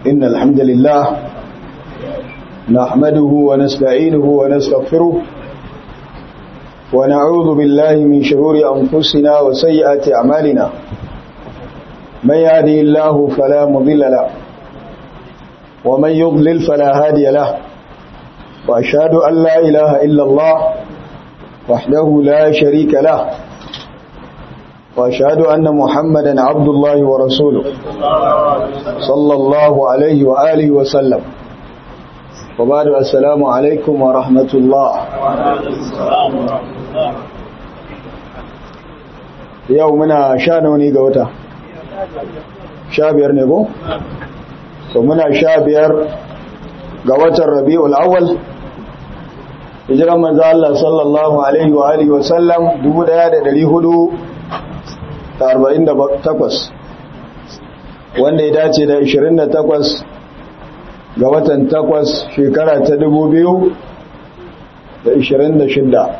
إن الحمد لله نحمده ونستعينه ونستغفره ونعوذ بالله من شرور أنفسنا وسيئات أعمالنا من يهدي الله فلا مضل له ومن يضلل فلا هادي له وأشهد أن لا إله إلا الله وحده لا شريك له وأشهد أن محمدا عبد الله ورسوله صلى الله عليه وآله وسلم وبعد السلام عليكم ورحمة الله يومنا شانوني قوتا شابير نبو ومنا شابير قوتا الربيع الأول hijiran manzo Allah sallallahu alaihi wa alihi wa sallam 1448 wanda ya dace da 28 ga watan 8 shekara ta 2026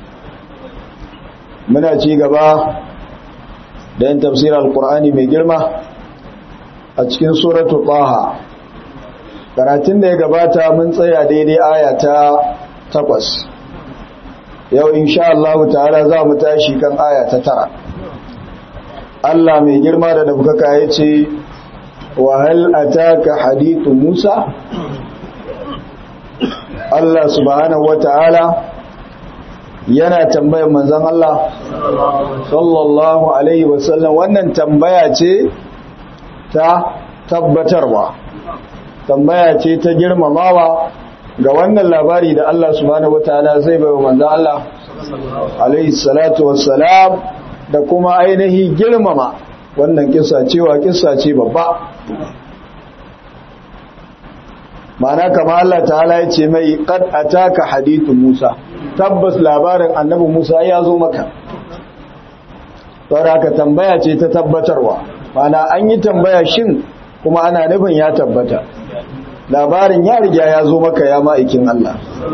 muna ci gaba da yin tafsirar alkur'ani mai girma a cikin suratul taha karatun da ya gabata mun tsaya daidai aya ta takwas yau insha Allah ta'ala za mu tashi kan aya ta tara Allah mai girma da daukaka ya ce wa hal ataka hadithu Musa Allah subhanahu wata'ala yana tambayar manzon Allah sallallahu alaihi wasallam wannan tambaya ce ta tabbatarwa tambaya ce ta girmamawa ga wannan labari da Allah subhanahu wataala zai bai wa manzon Allah alaihi salatu wassalam da kuma ainihi girmama wannan kissa cewa kissa ce babba ma'ana kama Allah ta'ala ya ce mai qad ataka hadithu Musa tabbas labarin annabi Musa ya zo maka saboda haka tambaya ce ta tabbatarwa ma'ana an yi tambaya shin kuma ana nufin ya tabbata labarin ya riga ya zo maka ya ma'aikin Allah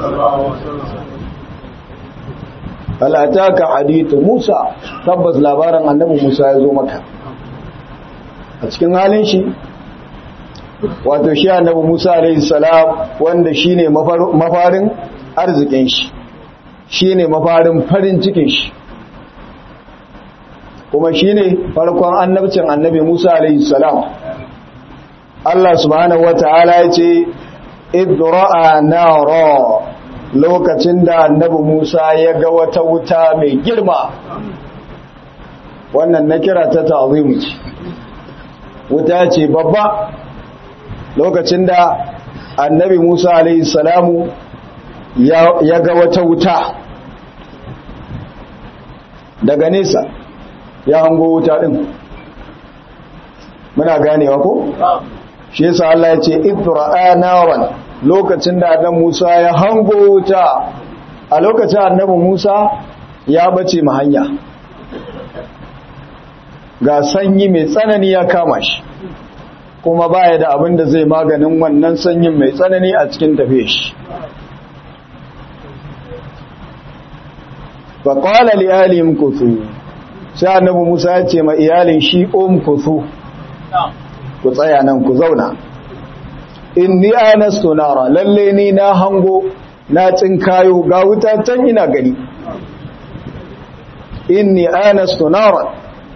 alataka hadithu Musa tabbas labarin annabi Musa ya zo maka a cikin halin shi wato shi annabi Musa alaihi salam wanda shine mafarin arzikin shi shine mafarin farin cikin shi kuma shine farkon annabcin annabi Musa alaihi salam Allah subhanahu wata'ala ya ce idra'a nara lokacin da annabi Musa ya ga wata wuta mai girma wannan na kira ta ta'zimu ce wuta ce babba lokacin da annabi Musa alaihi salamu ya ga wata wuta daga nesa ya hango wuta din muna ganewa ko shi yasa Allah ya ce idra'a naran lokacin da annabi Musa ya hango wuta a lokacin annabi Musa ya bace ma hanya ga sanyi mai tsanani ya kama shi kuma baya da abin da zai maganin wannan sanyin mai tsanani a cikin tafiye shi fa qala li alihim kuthu sai annabi Musa ya ce ma iyalin shi um kuthu ku tsaya nan ku zauna inni anastu nara lalle ni na hango na tsinkayo ga wuta can ina gani inni anastu nara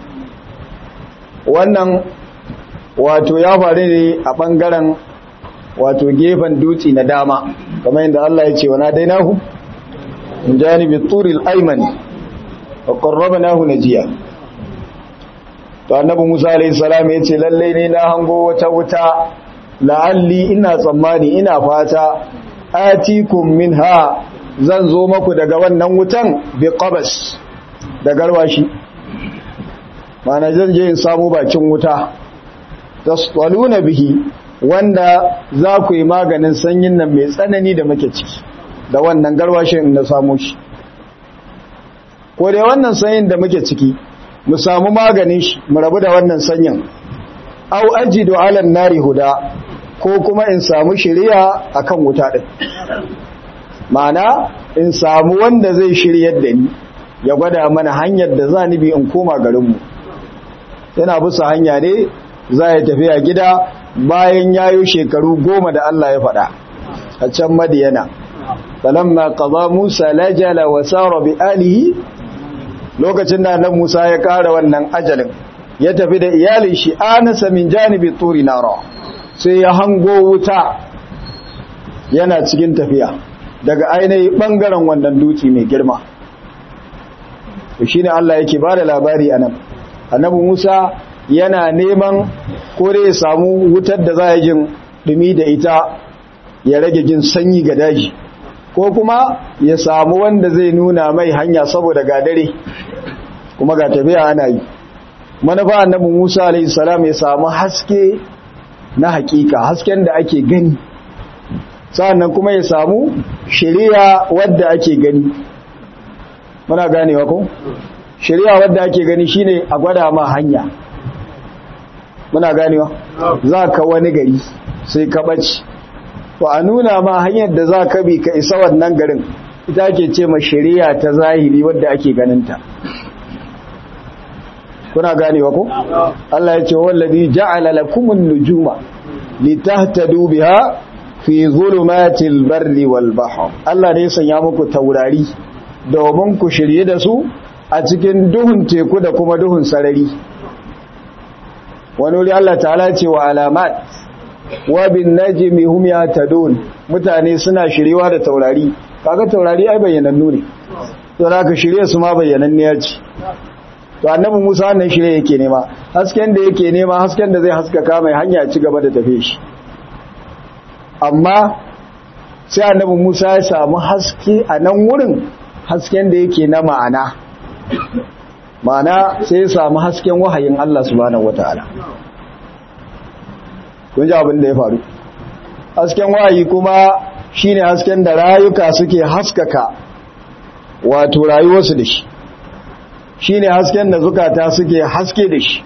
wannan wato ya faru ne a bangaren wato gefen dutse na dama kamar yadda Allah ya ce wa nadainahu min janibi turil aymani wa qarrabnahu najiya to annabi Musa alayhi salam ya ce lalle ne na hango wata wuta la'alli ina tsammani ina fata atikum minha zan zo maku daga wannan wutan bi qabas da garwashi mana zan je in samu bakin wuta tasqaluna bihi wanda za ku yi maganin sanyin nan mai tsanani da muke ciki da wannan garwashin in na samu shi ko dai wannan sanyin da muke ciki mu samu maganin shi mu rabu da wannan sanyin au ajidu ala nari huda ko kuma in samu shiriya akan wuta din ma'ana in samu wanda zai shiryar da ni ya gwada mana hanyar da za ni bi in koma garinmu yana bisa hanya ne za ya tafi a gida bayan yayo shekaru goma da Allah ya faɗa a can madiyana falamma qada Musa lajala wa sara bi alihi lokacin da nan Musa ya kara wannan ajalin ya tafi da iyalin shi anasa min janibi turi nara sai ya hango wuta yana cikin tafiya daga ainihin bangaren wannan duki mai girma shi ne Allah yake ba da labari a nan annabi Musa yana neman kore ya samu wutar da za a jin dumi da ita ya rage jin sanyi ga daji ko kuma ya samu wanda zai nuna mai hanya saboda ga dare kuma ga tafiya ana yi manufa annabi Musa alaihi salam ya samu haske na hakika hasken da ake gani sannan kuma ya samu shari'a wadda ake gani muna ganewa ko shari'a wadda ake gani shine a gwada ma hanya muna ganewa za ka wani gari sai ka ɓaci to a nuna ma hanyar da za ka bi ka isa wannan garin ita ake ce ma shari'a ta zahiri wadda ake ganinta kuna ganewa ko Allah ya ce wallazi ja'ala lakumun nujuma litahtadu biha fi zulumatil barri wal bahr Allah ne ya sanya muku taurari domin ku shirye da su a cikin duhun teku da kuma duhun sarari wani wuri Allah ta'ala ce wa alamat wa bin najmi hum yahtadun mutane suna shiryewa da taurari kaga taurari ai bayyanannu ne to ka shirye su ma bayyananniya ce to annabi Musa wannan shirye yake nema hasken da yake nema hasken da zai haskaka mai hanya ci gaba da tafe shi amma sai annabi Musa ya samu haske a nan wurin hasken da yake na ma'ana ma'ana sai ya samu hasken wahayin Allah subhanahu wataala kun ji abin da ya faru hasken wahayi kuma shine hasken da rayuka suke haskaka wato rayuwarsu da shi shi ne hasken da zukata suke haske da shi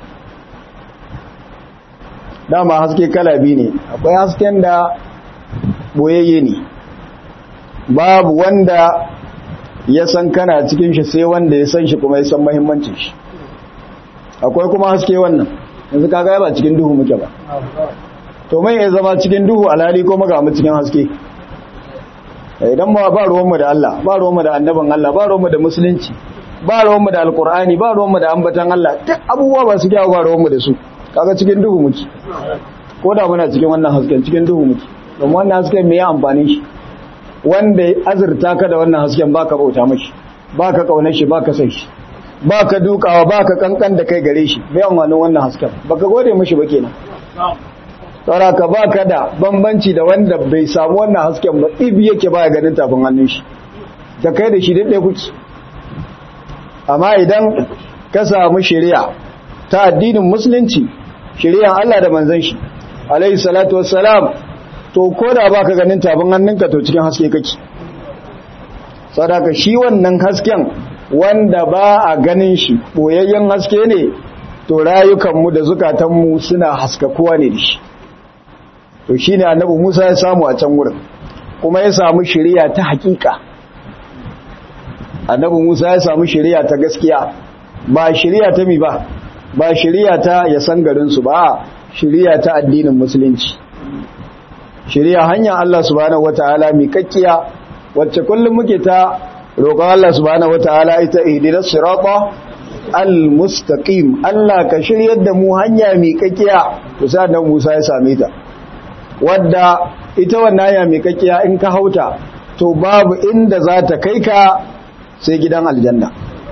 dama haske kala biyu ne akwai hasken da boyayye ne babu wanda ya san kana cikin shi sai wanda ya san shi kuma ya san mahimmancin shi akwai kuma haske wannan yanzu kaga ba cikin duhu muke ba to mai ya zama cikin duhu alhali ko maga mu cikin haske idan ba ba ruwanmu da Allah ba ruwanmu da annabin Allah ba ruwanmu da musulunci ba ruwanmu da alkur'ani ba ruwanmu da ambatan Allah duk abubuwa ba su kyawu ba ruwanmu da su kaga cikin duhu muke ko da muna cikin wannan hasken cikin duhu muke domin wannan hasken me ya amfani shi wanda ya azurta ka da wannan hasken baka bauta mashi baka kaunar shi baka san shi baka dukawa baka kankan da kai gare shi bai amfanin wannan hasken baka gode mashi ba kenan sauraka baka da bambanci da wanda bai samu wannan hasken ba ibi yake baya ganin tafin hannun shi da kai da shi daɗe kuke amma idan ka samu shari'a ta addinin musulunci shari'an Allah da manzon shi alayhi salatu wassalam to koda baka ganin tafin hannunka to cikin haske kake sadaka shi wannan hasken wanda ba a ganin shi boyayyen haske ne to rayukanmu da zukatanmu suna haskakuwa ne da shi to shine annabi Musa ya samu a can wurin kuma ya samu shari'a ta hakika annabi Musa ya samu shari'a ta gaskiya ba shari'a ta mi ba ba shari'a ta ya san garin su ba shari'a ta addinin musulunci shari'a hanyar Allah subhanahu wataala mi kakkiya wacce kullum muke ta roƙon Allah subhanahu wataala ita ihdinas sirata al-mustaqim Allah ka shiryar da mu hanya mi kakkiya to sai annabi Musa ya same ta wadda ita wannan hanya mi kakkiya in ka hauta to babu inda za ta kai ka sai gidan aljanna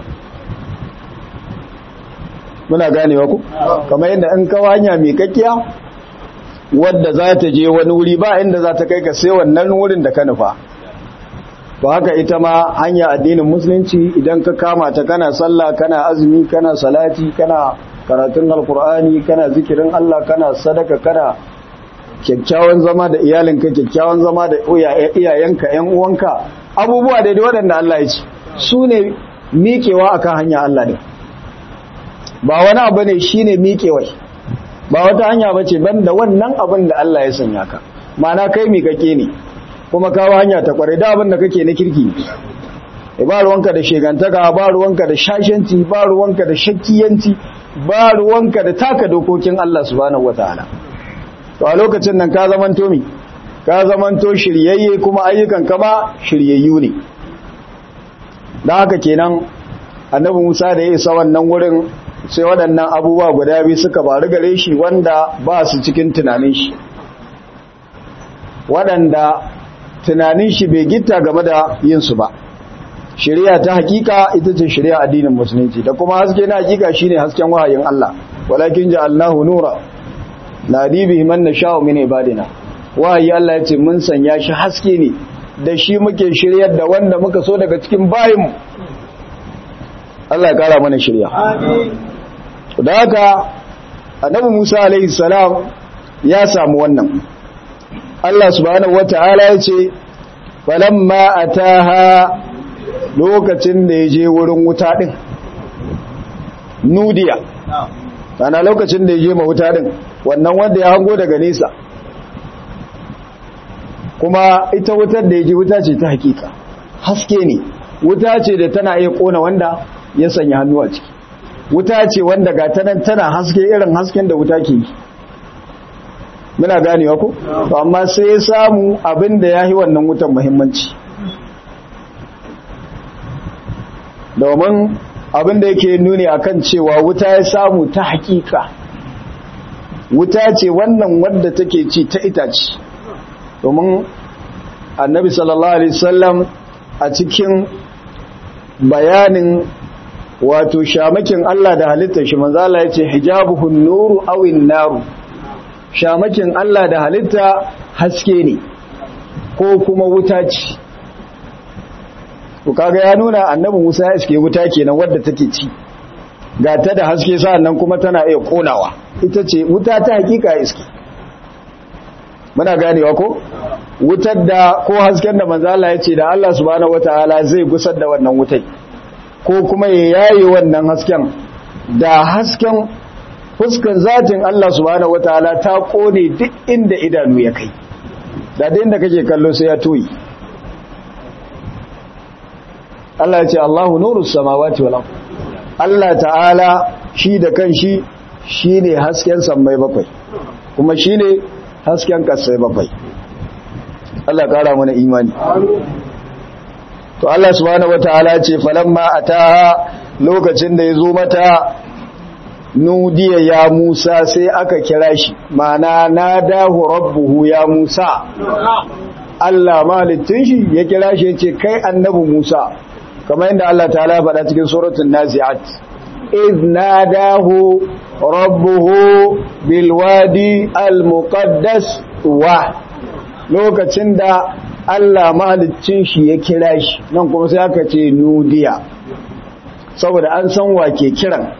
muna ganewa ku kamar yadda in kawo hanya mai kakkiya wadda za ta je wani wuri ba inda za ta kai ka sai wannan wurin da ka nufa ba haka ita ma hanya addinin musulunci idan ka kama ta kana sallah kana azumi kana salati kana karatun alkur'ani kana zikirin Allah kana sadaka kana kyakkyawan zama da iyalinka kyakkyawan zama da iyayenka yan uwanka abubuwa daidai waɗanda Allah ya ce su ne miƙewa akan hanya Allah ne ba wani abu ne shi ne miƙewai ba wata hanya ba ce ban da wannan abin da Allah ya sanya ka mana kai miƙaƙe ne kuma kawo hanya ta kwarai da abin da kake na kirki ba ruwanka da shegantaka ba ruwanka da shashanci ba ruwanka da shakkiyanci ba ruwanka da taka dokokin Allah subhanahu wataala to a lokacin nan ka zamanto mi ka zamanto shiryayye kuma ayyukan kama shiryayyu ne da haka kenan annabi Musa da ya isa wannan wurin sai waɗannan abubuwa guda biyu suka faru gare shi wanda ba su cikin tunanin shi waɗanda tunanin shi bai gitta game da yin su ba shari'a ta hakika ita ce shari'a addinin musulunci da kuma haske na hakika shine hasken wahayin Allah walakin ja'alnahu nura nadi bihi man nasha'u min ibadina wahayi Allah ya ce mun sanya shi haske ne da shi muke shiryar da wanda muka so daga cikin bayinmu Allah ya kara mana shirya amin da haka annabi Musa alaihi salam ya samu wannan Allah subhanahu wataala ya ce falamma ataha lokacin da ya je wurin wuta din nudiya ana lokacin da ya je ma wuta din wannan wanda ya hango daga nesa kuma ita wutar da ya je wuta ce ta hakika haske ne wuta ce da tana iya kona wanda ya sanya hannu a ciki wuta ce wanda ga tanan tana haske irin hasken da wuta ke yi muna ganewa ko to amma sai ya samu abin da ya yi wannan wutan muhimmanci domin abin da yake nuni akan cewa wuta ya samu ta hakika wuta ce wannan wadda take ci ta itace domin annabi sallallahu alaihi wasallam a cikin bayanin wato shamakin Allah da halittar shi manzo Allah yace hijabuhun nuru awin naru shamakin Allah da halitta haske ne ko kuma wuta ce to kaga ya nuna annabi Musa ya iske wuta kenan wadda take ci ga ta da haske nan kuma tana iya konawa ita ce wuta ta hakika iske muna ganewa ko wutar da ko hasken da manzo Allah ya ce da Allah subhanahu wataala zai gusar da wannan wutai ko kuma ya yaye wannan hasken da hasken fuskan zatin Allah subhanahu wataala ta kone duk inda idanu ya kai da inda kake kallo sai ya toyi Allah ya ce Allahu nurus samawati wal ardh Allah ta'ala shi da kanshi shine hasken sammai bakwai kuma shine hasken kasai bakwai Allah kara mana imani to Allah subhanahu wataala ce falamma ataha lokacin da yazo mata nudiya ya Musa sai aka kira shi mana nadahu rabbuhu ya Musa Allah malitin shi ya kira shi yace kai annabi Musa kamar yadda Allah ta'ala ya faɗa cikin suratul nazi'at iz nadahu rabbuhu bil wadi al muqaddas wa lokacin da Allah mahalicin shi ya kira shi nan kuma sai aka ce nudiya saboda an san wa ke kiran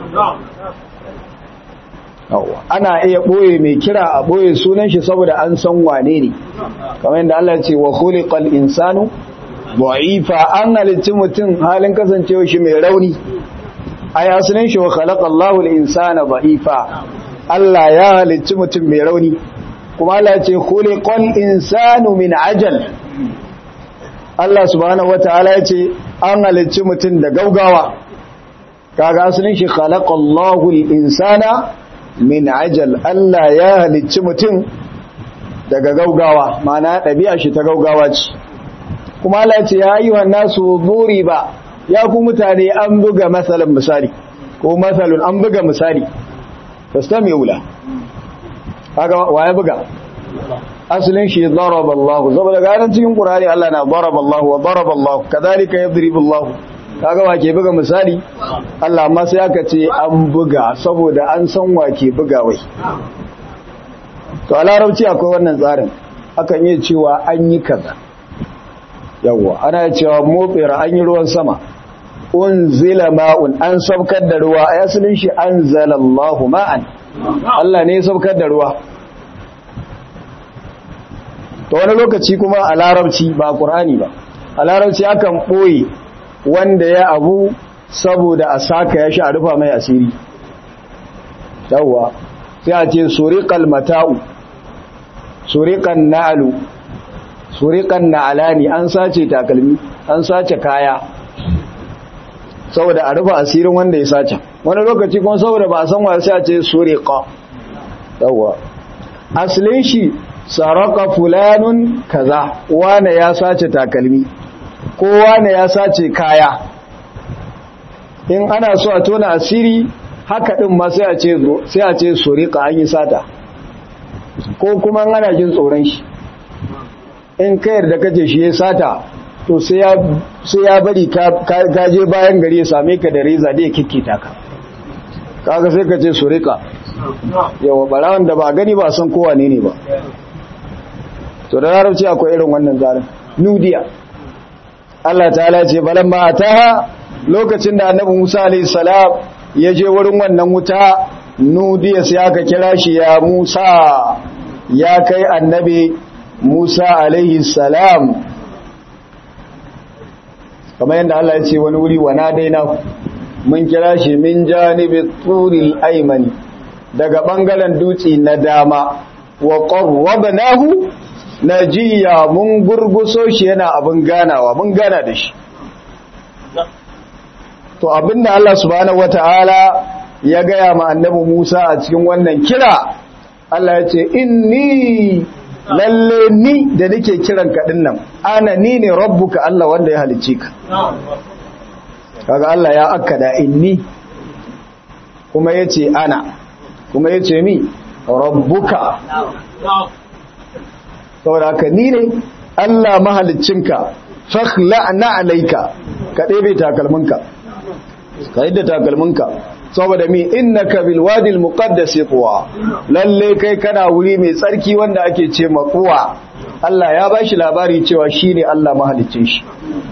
ana iya ɓoye mai kira a ɓoye sunan shi saboda an san wane ne kamar yadda Allah ce wa khuliqal insanu da'ifa an halicci mutum halin kasancewa shi mai rauni a yasunan shi wa khalaqallahu al-insana da'ifa Allah ya halicci mutum mai rauni kuma Allah ce khuliqal insanu min ajal Allah subhanahu wataala ya ce an halicci mutum da gaugawa kaga asalin shi khalaqallahu al-insana min ajal Allah ya halicci mutum daga gaugawa ma'ana ɗabi'a shi ta gaugawa ce kuma Allah ce ya ayyuhan nasu ba ya ku mutane an buga masalan misali ko masalun an buga misali fastami'u la kaga waye buga asalin shi daraba Allah saboda garan cikin Qur'ani Allah na daraba Allah wa daraba Allah kadhalika yadribu Allah kaga wake buga misali Allah amma sai aka ce an buga saboda an san wake buga wai to a larabci akwai wannan tsarin akan yi cewa an yi kaza yawwa ana cewa motsira an yi ruwan sama unzila ma'un an saukar da ruwa a yasilin shi anzalallahu ma'an Allah ne ya saukar da ruwa to wani lokaci kuma a larabci ba qur'ani ba a larabci akan boye wanda ya abu saboda a saka ya sha rufa mai asiri yawwa sai a ce suriqal mata'u suriqan na'lu suriqan na'lani an sace takalmi an sace kaya saboda a rufa asirin wanda ya sace wani lokaci kuma saboda ba a san wa sai a ce suriqa yawwa asalin shi saraka fulanun kaza wane ya sace takalmi ko wane ya sace kaya in ana so a tona asiri haka din ma sai a ce sai a ce surika an yi sata ko kuma ana jin tsoron shi in ka yarda kace shi ya sata to sai ya sai ya bari ka je bayan gari ya same ka da reza da ya kikkita ka kaga sai ka ce surika yawa barawan da ba gani ba san kowa ne ne ba to da larabci akwai irin wannan zarin nudiya Allah ta'ala ce balamma ataha lokacin da annabi Musa alayhi salam ya je wurin wannan wuta nudiya sai aka kira shi ya Musa ya kai annabi Musa alayhi salam kamar yadda Allah ya ce wani wuri wa nadaina mun kira shi min janibi turil aymani daga bangaren dutse na dama wa qarrabnahu najiya mun gurguso shi yana abin ganawa mun gana da shi to abinda Allah subhanahu wataala ya gaya ma annabi Musa a cikin wannan kira Allah ya ce inni lalle ni da nake kiran ka nan ana ni ne rabbuka Allah wanda ya halicce ka kaga Allah ya akkada inni kuma yace ana kuma yace mi rabbuka saboda haka ni ne Allah mahaliccinka fakhla'na alayka ka ɗebe takalminka ka yadda takalminka saboda mi innaka bil wadi al muqaddas tuwa lalle kai kana wuri mai tsarki wanda ake ce maquwa Allah ya bashi labari cewa shine Allah mahaliccin shi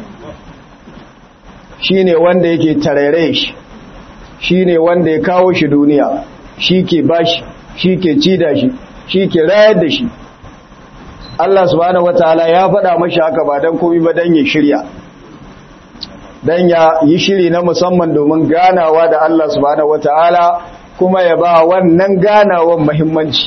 shine wanda yake tarere shi shine wanda ya kawo shi duniya shi ke bashi shi ke ci da shi shi ke rayar da shi Allah subhanahu wataala ya faɗa mashi haka ba dan komai ba dan ya shirya dan ya yi shiri na musamman domin ganawa da Allah subhanahu wataala kuma ya ba wannan ganawan muhimmanci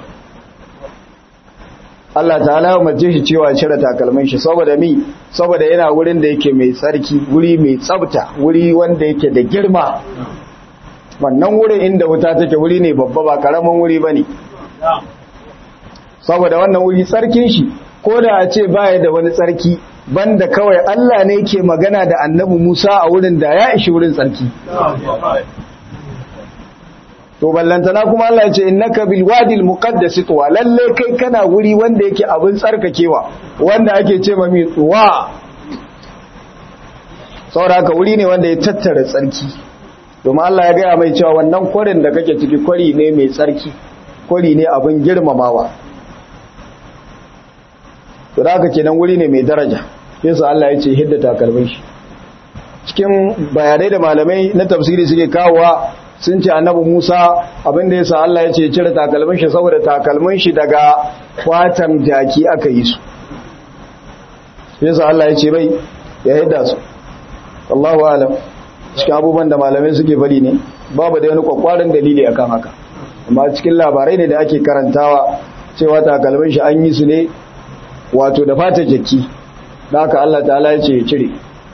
Allah ta'ala ya mace shi cewa cire takalmin shi saboda mi saboda yana wurin da yake mai tsarki wuri mai tsafta wuri wanda yake da girma wannan wurin inda wuta take wuri ne babba ba karamin wuri bane saboda wannan wuri tsarkin shi ko da a ce baya da wani tsarki banda kawai Allah ne ke magana da annabi Musa a wurin da ya ishi wurin tsarki to ballantana kuma Allah ya ce innaka bil wadil muqaddas tuwa lalle kai kana wuri wanda yake abin tsarkakewa wanda ake ce ma mi tuwa saboda haka wuri ne wanda ya tattara tsarki domin Allah ya gaya mai cewa wannan kwarin da kake ciki kwari ne mai tsarki kwari ne abin girmamawa to da haka kenan wuri ne mai daraja yasa Allah ya ce hidda takalmin shi cikin bayanai da malamai na tafsiri suke kawowa sun ce annabi Musa abinda yasa Allah ya ce cire takalmin shi saboda takalmin shi daga kwatan jaki aka yi su yasa Allah ya ce bai ya hidda su Allahu alam cikin abubuwan da malamai suke bari ne babu da wani kwakwaran dalili akan haka amma cikin labarai ne da ake karantawa cewa takalmin shi an yi su ne wato da fata jaki da haka Allah ta'ala ya ce ya cire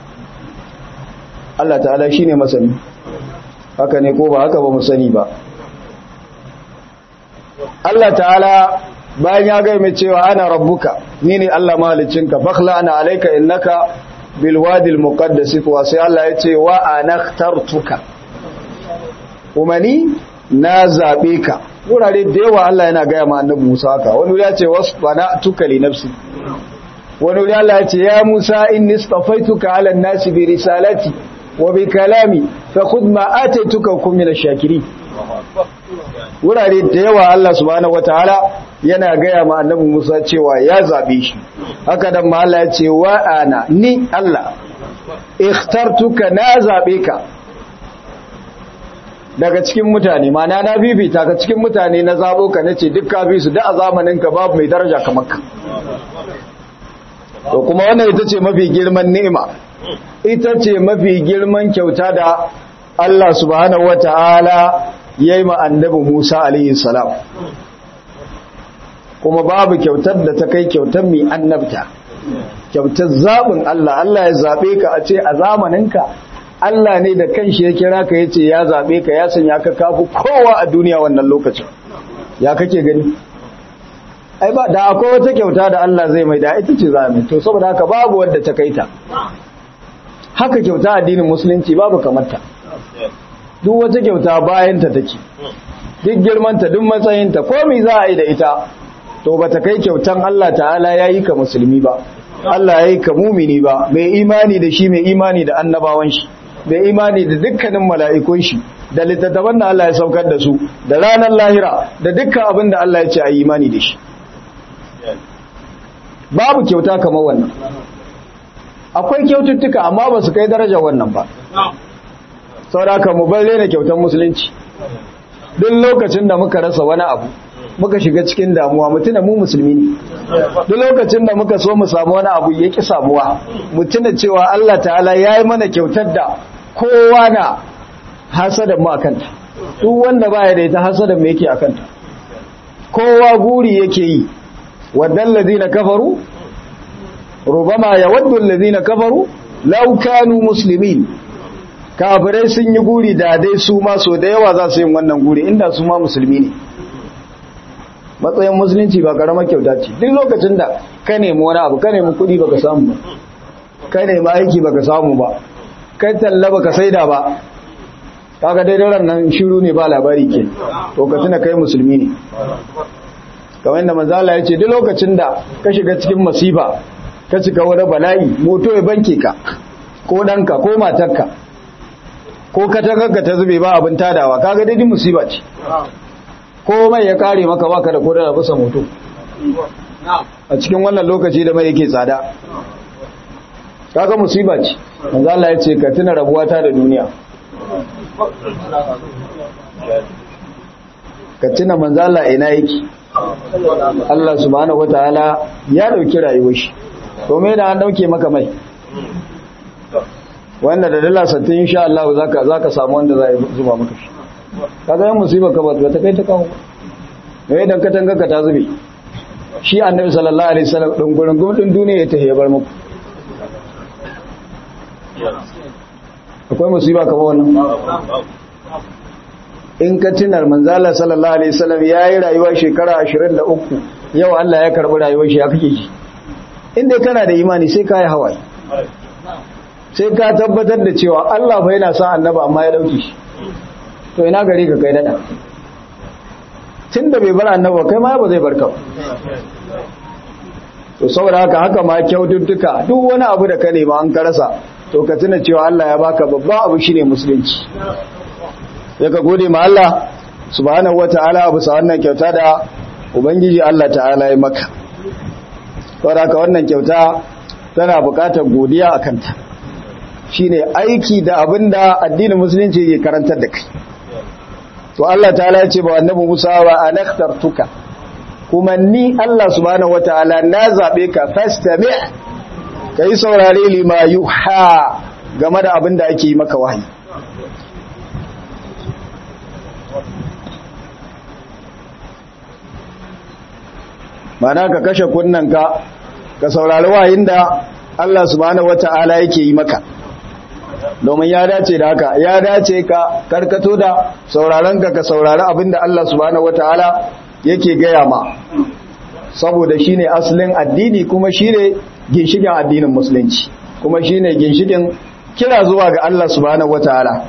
Allah ta'ala shi ne masani haka ne ko ba haka ba mu sani ba Allah ta'ala bayan ya gai mai cewa ana rabbuka ni ne Allah mahalicinka fakhla ana alaika innaka bil wadil muqaddas wa sai Allah ya ce wa ana ikhtartuka kuma ni na zabe ka wurare da yawa Allah yana gaya ma annabi Musa haka wani ya ce wasbana tuka li nafsi wani wuri Allah ya ce ya Musa inni istafaituka ala an-nasi bi risalati wa bi kalami fa khudh ma ataituka kum min ash-shakirin wurare da yawa Allah subhanahu wataala yana gaya ma annabi Musa cewa ya zabe shi haka dan ma Allah ya ce wa ana ni Allah ikhtartuka na zabe ka daga cikin mutane mana na bibita ka cikin mutane na zabo ka nace duk ka bi su da a zamanin ka babu mai daraja kamar ka to kuma wannan ita ce mafi girman ni'ima ita ce mafi girman kyauta da Allah subhanahu wata'ala yayi ma annabi Musa alaihi salam kuma babu kyautar da ta kai kyautar mai annabta kyautar zabin Allah Allah ya zabe ka a ce a zamaninka Allah ne da kanshi ya kira ka yace ya zabe ka ya sanya ka kafu kowa a duniya wannan lokacin ya kake gani ai ba da akwai wata kyauta da Allah zai mai da ita ce za mai to saboda haka babu wadda ta kaita haka kyauta addinin musulunci babu kamarta duk wata kyauta bayan ta take duk girmanta duk matsayinta ko me za a yi da ita to bata kai kyautan Allah ta'ala yayi ka musulmi ba Allah yayi ka mumini ba mai imani da shi mai imani da annabawan shi mai imani da dukkanin mala'ikun shi da littattafan da Allah ya saukar da su da ranar lahira da dukkan abin da Allah ya ce a yi imani da shi babu kyauta kamar wannan akwai kyaututtuka amma ba su kai daraja wannan ba sauraka mu bar na kyautar musulunci duk lokacin da muka rasa wani abu muka shiga cikin damuwa mutuna mu musulmi ne duk lokacin da muka so mu samu wani abu ya ki samuwa mutuna cewa Allah ta'ala ya yi mana kyautar da kowa na hasada mu akanta duk wanda baya da ita hasada mu yake akanta kowa guri yake yi wadan ladina kafaru rubama yawaddu alladhina kafaru law kanu muslimin kafirai sun yi guri da dai su ma so da yawa za su yi wannan guri inda su ma musulmi ne matsayin musulunci ba karamar kyauta ce duk lokacin da ka nemi wani abu ka nemi kuɗi baka samu ba ka nemi aiki baka samu ba kai talla baka saida ba kaga dai daren nan shiru ne ba labari ke to ka tuna kai musulmi ne kamar yadda manzala ya ce duk lokacin da ka shiga cikin masifa ka cika wani bala'i moto ya banke ka ko ɗanka ko matarka ko katangarka ta zube ba abin tadawa kaga daidai musiba ce ko mai ya kare maka baka da kodar da bisa moto a cikin wannan lokaci da mai yake tsada kaga musiba ce manzo Allah ya ce ka tuna rabuwata da duniya ka tuna manzo Allah ina yake Allah subhanahu wataala ya dauki rayuwar shi to me da an dauke maka mai wanda da dala sattin insha Allah zaka zaka samu wanda zai zuba maka shi kaga yan musiba ka ba ta kai ta kawo me idan ka tanga ka ta zube shi annabi sallallahu alaihi wasallam din gurin gumdin duniya ya tahiya bar muku akwai musiba ka ba wannan in ka tunar manzala sallallahu alaihi wasallam yayi rayuwa shekara 23 yau Allah ya karbi rayuwar shi ya kake ji inda kana da imani sai kai hawaye sai ka tabbatar da cewa Allah fa yana sa annaba amma ya dauke shi to ina gari ka kai dada tunda bai bar annaba kai ma ba zai barka to saboda haka haka ma kyaututtuka duk wani abu da ka nema an karasa to ka tuna cewa Allah ya baka babba abu shine musulunci sai ka gode ma Allah subhanahu wataala abu sa wannan kyauta da ubangiji Allah ta'ala ya maka saboda haka wannan kyauta tana buƙatar godiya akan ta shine aiki da abinda addinin musulunci ke karantar da kai to Allah ta'ala ya ce ba annabi Musa wa anakhtartuka kuma ni Allah subhanahu wataala na zabe ka fastami' kai saurare lima yuha game da abinda ake yi maka wahayi mana ka kashe kunnanka ka saurari wahayin da Allah subhanahu wata'ala yake yi maka domin ya dace da haka ya dace ka karkato da sauraron ka ka saurari abinda Allah subhanahu wataala yake gaya ma saboda shine asalin addini kuma shine ginshikin addinin musulunci kuma shine ginshikin kira zuwa ga Allah subhanahu wataala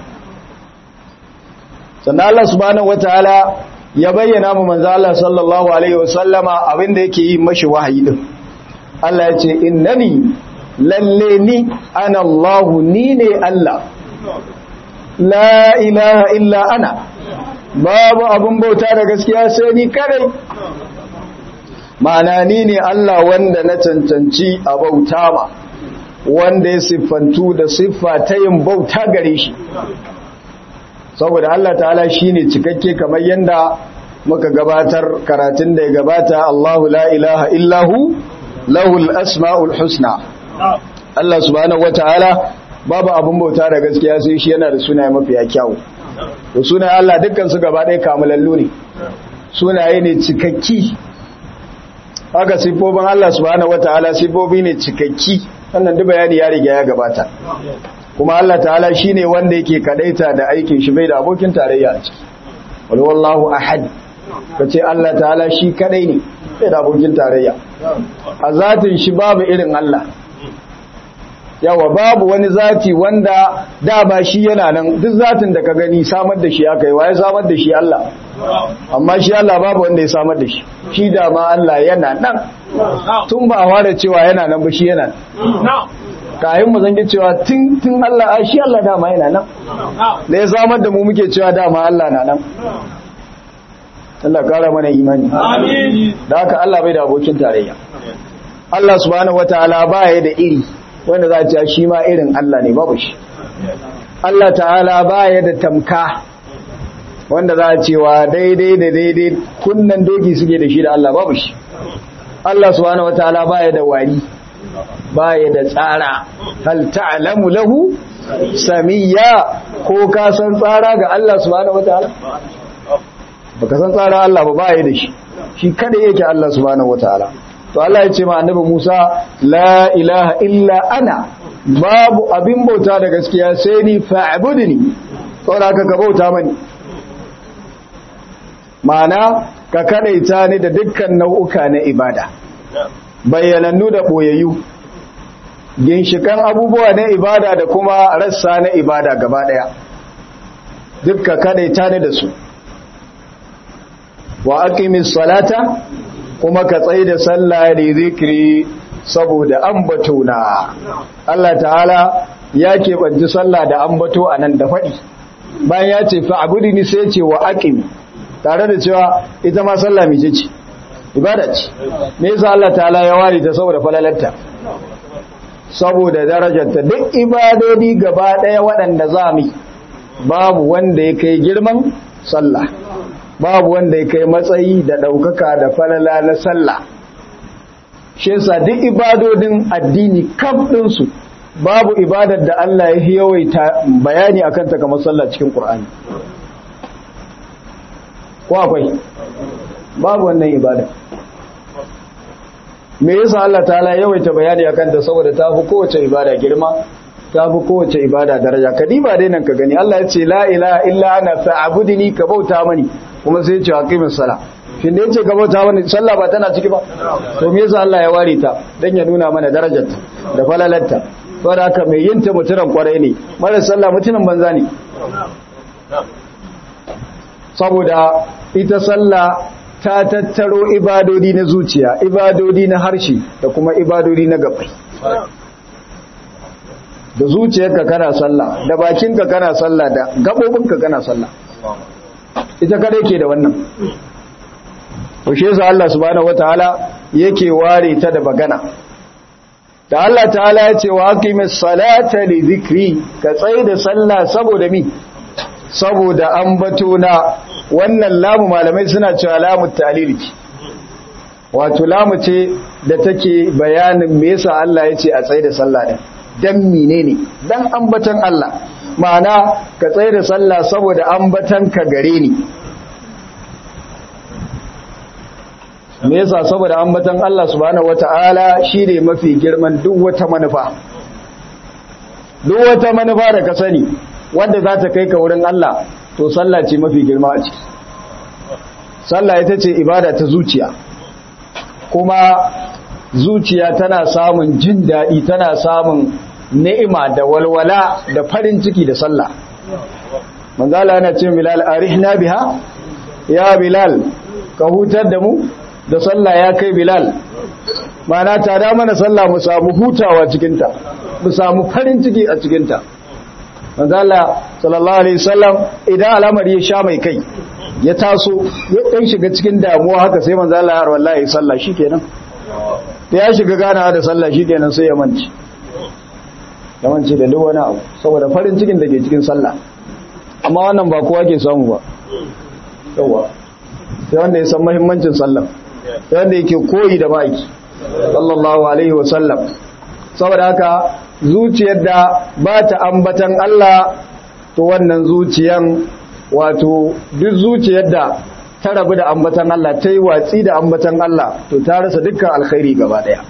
sannan Allah subhanahu wataala ya bayyana mu manzo Allah sallallahu alaihi wasallama abinda yake yi mashi wahayi din Allah ya ce innani lalle ni ana Allahu ni ne Allah la ilaha illa ana babu abun bauta da gaskiya sai ni kadai ma'ana ni ne Allah wanda na cancanci a bauta ma wanda ya siffantu da siffa ta yin bauta gare shi saboda Allah ta'ala shine cikakke kamar yanda muka gabatar karatun da ya gabata Allahu la ilaha illahu lahul asma'ul husna Allah subhanahu wataala babu abun bauta da gaskiya sai shi yana da sunaye mafiya kyau to sunaye Allah dukkan su gaba ɗaya kamalallu ne sunaye ne cikakki haka sifofin Allah subhanahu wataala sifofi ne cikakki wannan duk bayani ya riga ya gabata kuma Allah ta'ala shine wanda yake kadaita da aikin shi bai da abokin tarayya a ciki wal wallahu ahad kace Allah ta'ala shi kadai ne bai da abokin tarayya a zatin shi babu irin Allah yawa babu wani zati wanda dama shi yana nan duk zatin da ka gani samar da shi aka yi waye samar da shi Allah amma shi Allah babu wanda ya samar da shi shi dama Allah yana nan tun ba a ware cewa yana nan ba shi yana nan kayan mu zangi cewa tun tun Allah a shi Allah dama yana nan da ya samar da mu muke cewa dama Allah na nan Allah kara mana imani da haka Allah bai da abokin tarayya Allah subhanahu wataala baya da iri wanda za a ce shi ma irin Allah ne babu shi Allah ta'ala baya da tamka wanda za a cewa daidai da daidai kunnan doki suke da shi da Allah babu shi Allah subhanahu wataala baya da wari baya da tsara hal ta'lamu lahu samiyya ko ka san tsara ga Allah subhanahu wataala baka san tsara Allah ba baya da shi shi kada yake Allah subhanahu wataala to Allah ya ce ma annabi Musa la ilaha illa ana babu abin bauta da gaskiya sai ni fa'budni saboda ka ka bauta mani ma'ana ka kadaita ni da dukkan nau'uka na ibada bayyanannu da boyayyu ginshikan abubuwa na ibada da kuma rassa na ibada gaba daya dukka kadaita ni da su wa aqimis salata kuma ka tsaye da sallah da zikiri saboda ambato na Allah ta'ala ya keɓanci sallah da ambato a nan da faɗi bayan ya ce fa'abudi ni sai ce wa aqimi tare da cewa ita ma sallah mai ce ibada ce me yasa Allah ta'ala ya ware ta saboda falalarta saboda darajarta duk ibadodi gaba ɗaya waɗanda za mu babu wanda ya kai girman sallah babu wanda ya kai matsayi da ɗaukaka da falala na sallah shi yasa duk ibadodin addini kaf ɗinsu babu ibadar da Allah ya yawaita bayani akan ta kamar sallah cikin Qur'ani ko akwai babu wannan ibada me yasa Allah ta'ala yawaita bayani akan ta saboda ta fi kowace ibada girma ta fi kowace ibada daraja kadiba dai nan ka gani Allah ya ce la ilaha illa ana fa'budni ka bauta mani kuma sai ya ce aqimis sala shin da yace ka bauta mani sallah ba tana ciki ba to me yasa Allah ya ware ta dan ya nuna mana darajarta da falalarta saboda haka mai yin ta mutunan kwarai ne mara sallah mutunan banza ne saboda ita sallah ta tattaro ibadodi na zuciya ibadodi na harshe da kuma ibadodi na gabai da zuciyarka kana sallah da bakinka kana sallah da gabobinka kana sallah ita kadai ke da wannan to shi yasa Allah subhanahu wataala yake ware ta da bagana da Allah ta'ala ya ce wa aqimis salata li dhikri ka tsaye da sallah saboda mi saboda ambato na wannan lamu malamai suna cewa lamu talil wato lamu ce da take bayanin me yasa Allah ya ce a tsaye da sallah din dan menene dan ambatan Allah ma'ana ka tsaye da sallah saboda ambatan ka gare ni me yasa saboda ambatan Allah subhanahu wata'ala shine mafi girman duk wata manufa duk wata manufa da ka sani wanda za ta kai ka wurin Allah to sallah ce mafi girma a ciki sallah ita ce ibada ta zuciya kuma zuciya tana samun jin daɗi tana samun ni'ima da walwala da farin ciki da sallah manzala yana ce bilal arihna biha ya bilal ka hutar da mu da sallah ya kai bilal mana tada mana sallah mu samu hutawa cikinta mu samu farin ciki a cikinta manzala sallallahu alaihi wasallam idan al'amari ya sha mai kai ya taso ya dan shiga cikin damuwa haka sai manzala ya wallahi sallah shikenan da ya shiga ganawa da sallah shikenan sai ya manci ya manci da duk wani abu saboda farin cikin da ke cikin sallah amma wannan ba kowa ke samu ba yawa sai wanda ya san muhimmancin sallah sai wanda yake koyi da ma'aiki sallallahu alaihi wasallam saboda haka zuciyar da ba ta ambatan Allah to wannan zuciyan wato duk zuciyar da ta rabu da ambatan Allah ta yi watsi da ambatan Allah to ta rasa dukkan alkhairi gaba daya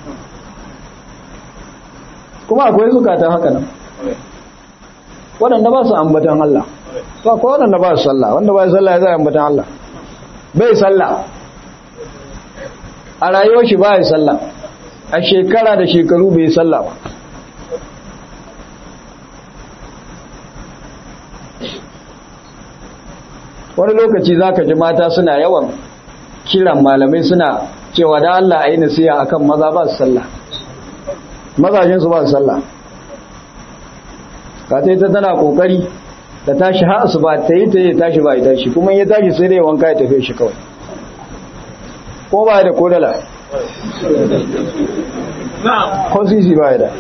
kuma akwai zukatan haka nan waɗanda ba su ambatan Allah ba ko waɗanda ba su sallah wanda ba su sallah ya zai ambatan Allah bai sallah a rayuwar shi ba ya sallah a shekara da shekaru bai sallah ba wani lokaci za ka ji mata suna yawan kiran malamai suna cewa da Allah a yi nasiya a kan maza ba su sallah mazajensu ba su sallah ka ta yi ta tana kokari da tashi ha su ba ta yi ta yi tashi ba ya tashi kuma ya tashi sai dai wanka ya tafi shi kawai ko ba da kodala ko sisi ba da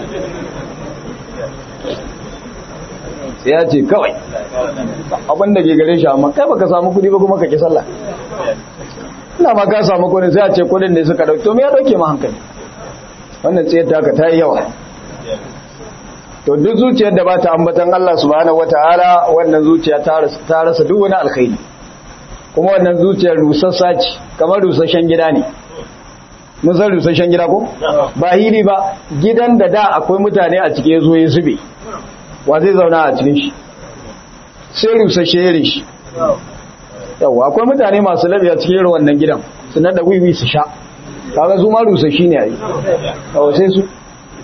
sai ya ce kawai abinda ke gare shi amma kai baka samu kudi ba kuma ka ki sallah ina ma ka samu kudi sai a ce kudin da suka dauki to me ya dauke ma hankali wannan tsayar ta ka ta yi yawa to duk zuciyar da ba ta ambatan Allah subhanahu wataala wannan zuciya ta rasa duk wani alkhairi kuma wannan zuciyar rusassa ce kamar rusasshen gida ne mun san rusasshen gida ko ba hili ba gidan da da akwai mutane a cike zo ya zube wa zai zauna a cikin shi sai rusasshe irin shi yawa akwai mutane masu labi a cikin irin wannan gidan su nada wiwi su sha kaga su ma rusasshi ne a yi yawa sai su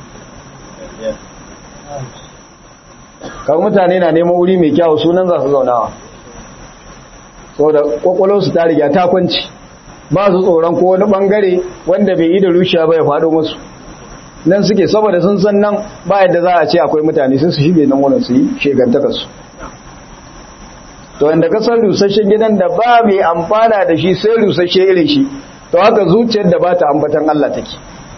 kaga mutane na neman wuri mai kyau sunan za su zaunawa saboda kwakwalonsu ta riga ta kwanci ba su tsoron ko wani bangare wanda bai yi da rushiya ba ya faɗo musu nan suke saboda sun san nan ba yadda za a ce akwai mutane sun su shige nan wurin su yi shegantaka su to inda ka san rusasshen gidan da ba mai amfana da shi sai rusasshe irin shi to haka zuciyar da ba ta ambatan Allah take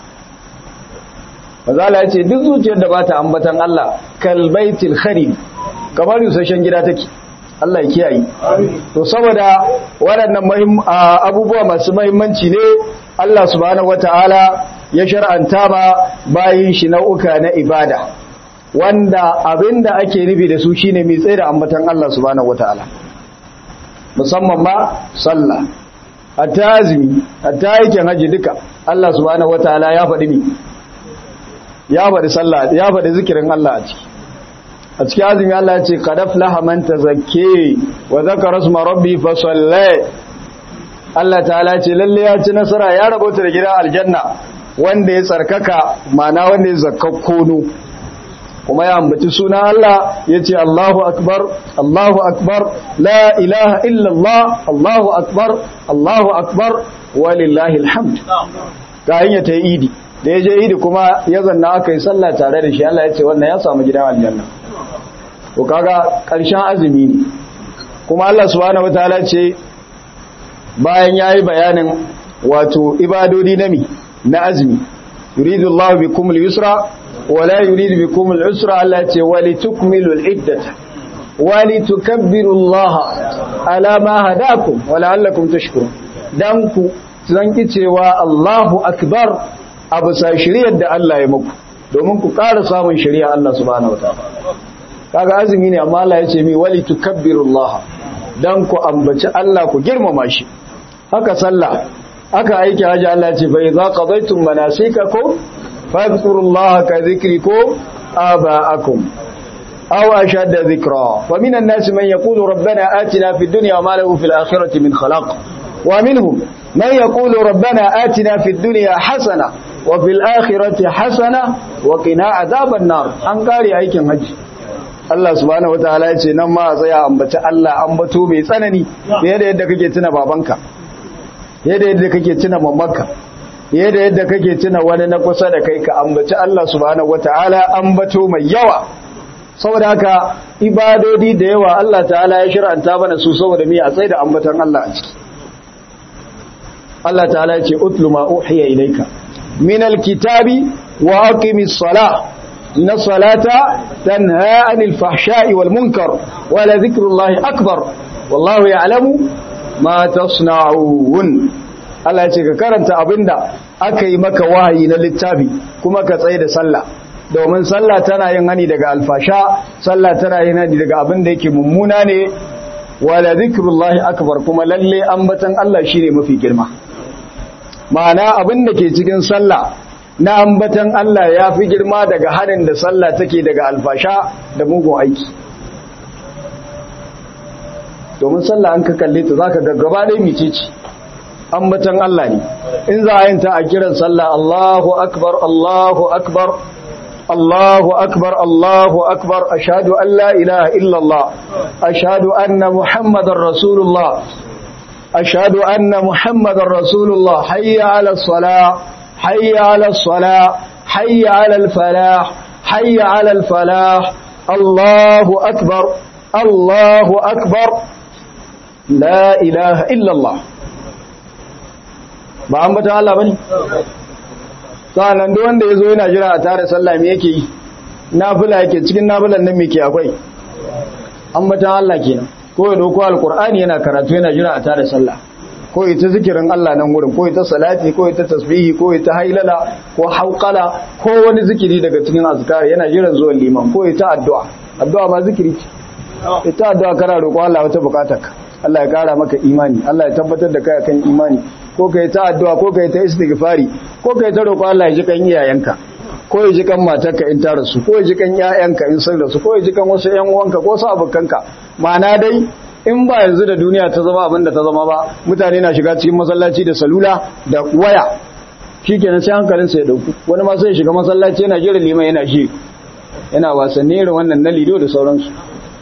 mazala ya ce duk zuciyar da ba ta ambatan Allah kalbaitil kharib kamar rusasshen gida take Allah ya kiyaye to saboda waɗannan abubuwa masu mahimmanci ne Allah subhanahu wataala ya shar'anta ba bayin shi nau'uka na ibada wanda abinda ake nufi da su shine mai tsaye da ambatan Allah subhanahu wataala musamman ma sallah hatta azumi hatta aikin haji duka Allah subhanahu wataala ya faɗi mi ya faɗi sallah ya faɗi zikirin Allah a ciki a cikin azumi Allah ya ce qad aflaha man tazakke wa zakara isma rabbi fa salla Allah ta'ala ce lalle ya ci nasara ya rabota da gidan aljanna wanda ya tsarkaka mana wanda ya zakkakkono kuma ya ambaci suna Allah ya ce Allahu akbar Allahu akbar la ilaha illallah Allahu akbar Allahu akbar walillahi alhamd ga hanya ta idi da ya je idi kuma ya zanna aka yi sallah tare da shi Allah ya ce wannan ya samu gidan aljanna to kaga ƙarshen azumi ne kuma Allah subhanahu wataala ce bayan yayi bayanin wato ibadodi na mi na azumi yuridu Allah bikum al-yusra wa la yuridu bikum al-usra Allah ce wali tukmilu al-iddata wali tukabbiru Allah ala ma hadakum wa la'allakum tashkurun dan ku zanki cewa Allahu akbar abu sa shiriyar da Allah ya muku domin ku ƙara samun shari'a Allah subhanahu wataala kaga azumi ne amma Allah ya ce mi wali tukabbirullah dan ku ambaci Allah ku girmama shi haka sallah haka aiki haji Allah ya ce fa idza qadaytum manasikakum fadhkurullaha ka dhikrikum aba'akum aw ashadda dhikra wa minan nas man yaqulu rabbana atina fid dunya wa ma lahu fil akhirati min khalaq wa minhum man yaqulu rabbana atina fid dunya hasana wa fil akhirati hasana wa qina adhaban nar an kare aikin haji Allah subhanahu wataala ya ce nan ma a tsaya ambaci Allah ambato mai tsanani fiye da yadda kake tuna babanka fiye da yadda kake tuna mamanka fiye da yadda kake tuna wani na kusa da kai ka ambaci Allah subhanahu wataala ambato mai yawa saboda haka ibadodi da yawa Allah ta'ala ya shir'anta mana su saboda me a tsaye da ambatan Allah a ciki Allah ta'ala ya ce utlu ma uhiya ilayka min alkitabi wa aqimis salah إن الصلاة تنهى عن الفحشاء والمنكر ولذكر الله أكبر والله يعلم ما تصنعون Allah ya ce ka karanta abinda aka yi maka wahayi na littafi kuma ka tsaye da sallah domin sallah tana yin hani daga alfasha sallah tana yin hani daga abin da yake mummuna ne wala zikrullahi akbar kuma lalle ambatan Allah shine mafi girma ma'ana abin da ke cikin sallah na ambatan Allah ya fi girma daga harin da sallah take daga alfasha da mugun aiki domin sallah an ka kalle ta zaka ga gaba ɗaya mice ce ambatan Allah ne in za a yin ta a kiran sallah Allahu akbar Allahu akbar Allahu akbar Allahu akbar ashhadu an la ilaha illa Allah ashhadu anna muhammadar rasulullah ashhadu anna muhammadar rasulullah hayya ala salah hayya ala salah hayya ala al falah hayya ala al falah Allahu akbar Allahu akbar la ilaha illa Allah ba an bata Allah bane sa'annan duk wanda yazo yana jira a tare sallah me yake yi nafila yake cikin nafilan nan me ke akwai an bata Allah kenan ko ya dauko alqur'ani yana karatu yana jira a tare sallah ko ita zikirin Allah nan gurin ko ita salati ko ita tasbihi ko ita hailala ko hauqala ko wani zikiri daga cikin azkar yana jiran zuwan liman ko ita addu'a addu'a ba zikiri ce ita addu'a kana roƙo Allah wata bukatarka Allah ya kara maka imani Allah ya tabbatar da kai kan imani ko kai ta addu'a ko kai ta istighfari ko kai ta roƙo Allah ya ji kan iyayenka ko ya ji kan matarka in ta rasu ko ya ji kan ƴaƴanka in sun rasu ko ya ji kan wasu ƴan uwanka ko su abokanka ma'ana dai in ba yanzu da duniya ta zama abin da ta zama ba mutane na shiga cikin masallaci da salula da waya shikenan sai hankalinsa ya dauku wani ma sai shiga masallaci yana jira liman yana shi yana wasanni irin wannan na lido da sauransu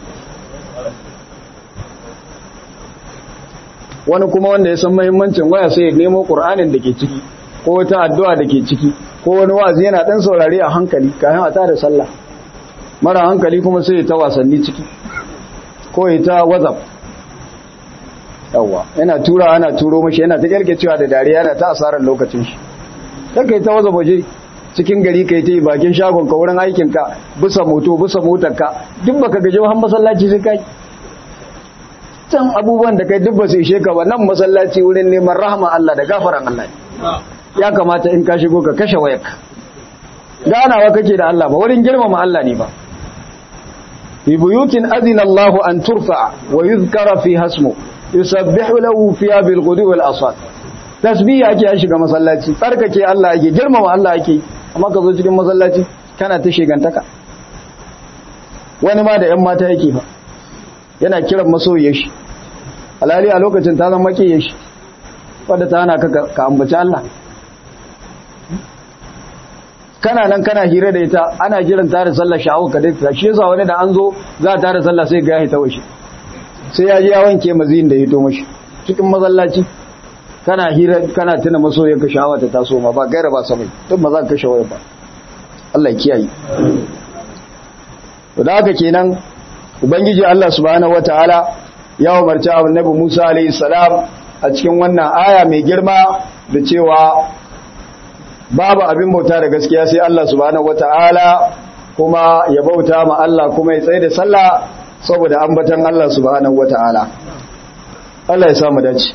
wani kuma wanda ya san mahimmancin waya sai ya nemo ƙur'anin da ke ciki ko wata addu'a da ke ciki ko wani wazi yana ɗan saurare a hankali kayan a tada sallah mara hankali kuma sai ya ta wasanni ciki ko ya ta whatsapp yawwa yana tura ana turo mashi yana ta kyalkecewa da dariya yana ta asarar lokacin shi ta kai ta whatsapp waje cikin gari kai ta yi bakin shagon ka wurin aikinka bisa moto bisa motarka duk baka gaji har masallaci sai kai can abubuwan da kai dubba su ishe ka ba nan masallaci wurin neman rahama Allah da gafaran Allah ya kamata in ka shigo ka kashe wayarka ganawa kake da Allah ba wurin girmama Allah ne ba fi buyutin azina Allah an turfa wa yuzkara fi hasmu yusabbihu lahu fiha bil ghudwi wal asad tasbih ake ya shiga masallaci tsarkake Allah ake girmama Allah ake amma ka zo cikin masallaci kana ta shegantaka wani ma da yan mata yake fa yana kiran masoyiyar shi alhali a lokacin ta zama makiyar shi wadda ta hana ka ambaci Allah kana nan kana hira da ita ana jiran tare sallar sha'awar ka dai shi yasa wani da an zo za a tare sallah sai ga ya ta washe sai ya ji ya wanke mazin da ya to mashi cikin masallaci kana hira kana tuna masoyiyar ka sha'awa ta taso ma ba gaira ba samai duk ba za ka kashe waya ba Allah ya kiyaye to da haka kenan ubangiji Allah subhanahu wataala ya umarci annabi Musa alayhi salam a cikin wannan aya mai girma da cewa babu abin bauta da gaskiya sai Allah subhanahu wataala kuma ya bauta ma Allah kuma ya tsaye da sallah saboda ambatan Allah subhanahu wataala Allah ya samu dace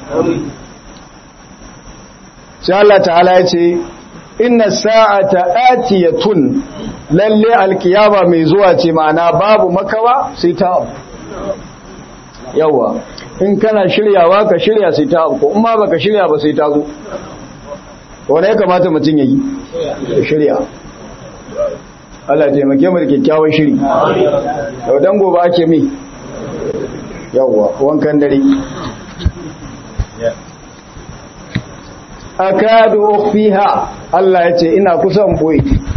sai Allah ta'ala ya ce inna sa'ata atiyatun lalle alkiyama mai zuwa ce ma'ana babu makawa sai ta abu yawa in kana shiryawa ka shirya sai ta abu ko in ma baka shirya ba sai ta zo wanda ya kamata mutum ya yi ya shirya Allah taimake mu da kyakkyawan shiri yau dan gobe ake mi yawa wankan dare akadu ukhfiha Allah ya ce ina kusan boye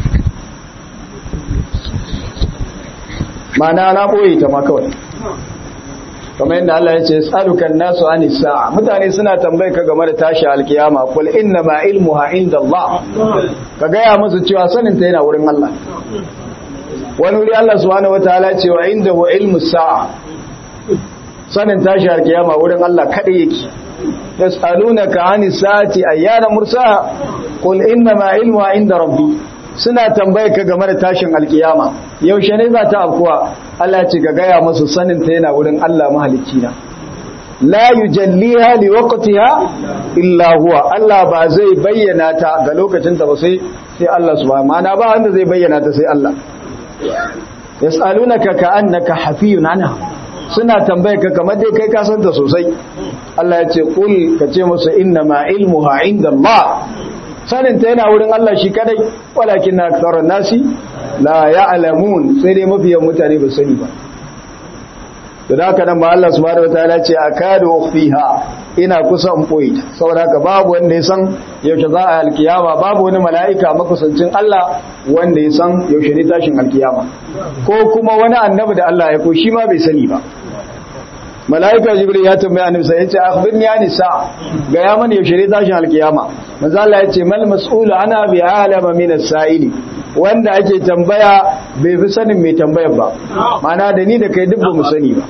mana na boye ta ma kawai kamar yadda Allah ya ce tsadukan nasu anis sa'a mutane suna tambaye ka game da tashi alkiyama kul inna ma ilmuha inda Allah ka gaya musu cewa sanin ta yana wurin Allah wani wuri Allah subhanahu wataala ce wa inda wa ilmu sa'a sanin tashi alkiyama wurin Allah kada yake yas'alunaka anis sa'ati ayyana mursaha qul inna ma ilmuha inda rabbi suna tambaye ka game da tashin alkiyama yaushe ne za ta afkuwa Allah ce ga gaya musu sanin ta yana wurin Allah mahalicci na la yujalliha liwaqtiha illa huwa Allah ba zai bayyana ta ga lokacin ta ba sai sai Allah subhanahu ma'ana ba wanda zai bayyana ta sai Allah yas'alunaka ka'annaka hafiyun anha suna tambaye ka kamar dai kai ka san ta sosai Allah ya ce kul ka ce musu inna ma ilmuha inda Allah sanin ta yana wurin Allah shi kadai walakin na aktharan nasi la ya'lamun sai dai mafiyan mutane ba sani ba da haka nan ba Allah subhanahu wataala ce akadu ukhfiha ina kusa in boye ta saboda haka babu wanda ya san yaushe za a alkiyama babu wani mala'ika makusancin Allah wanda ya san yaushe ne tashin alkiyama ko kuma wani annabi da Allah ya ko shi ma bai sani ba mala'ika jibril ya tambaya annabi sai ya ce akhbirni ya nisa ga ya mana yaushe ne tashin alkiyama manzo Allah ya ce mal mas'ulu ana bi alama min as-sa'ili wanda ake tambaya bai fi sanin mai tambayar ba mana da ni da kai duk ba mu sani ba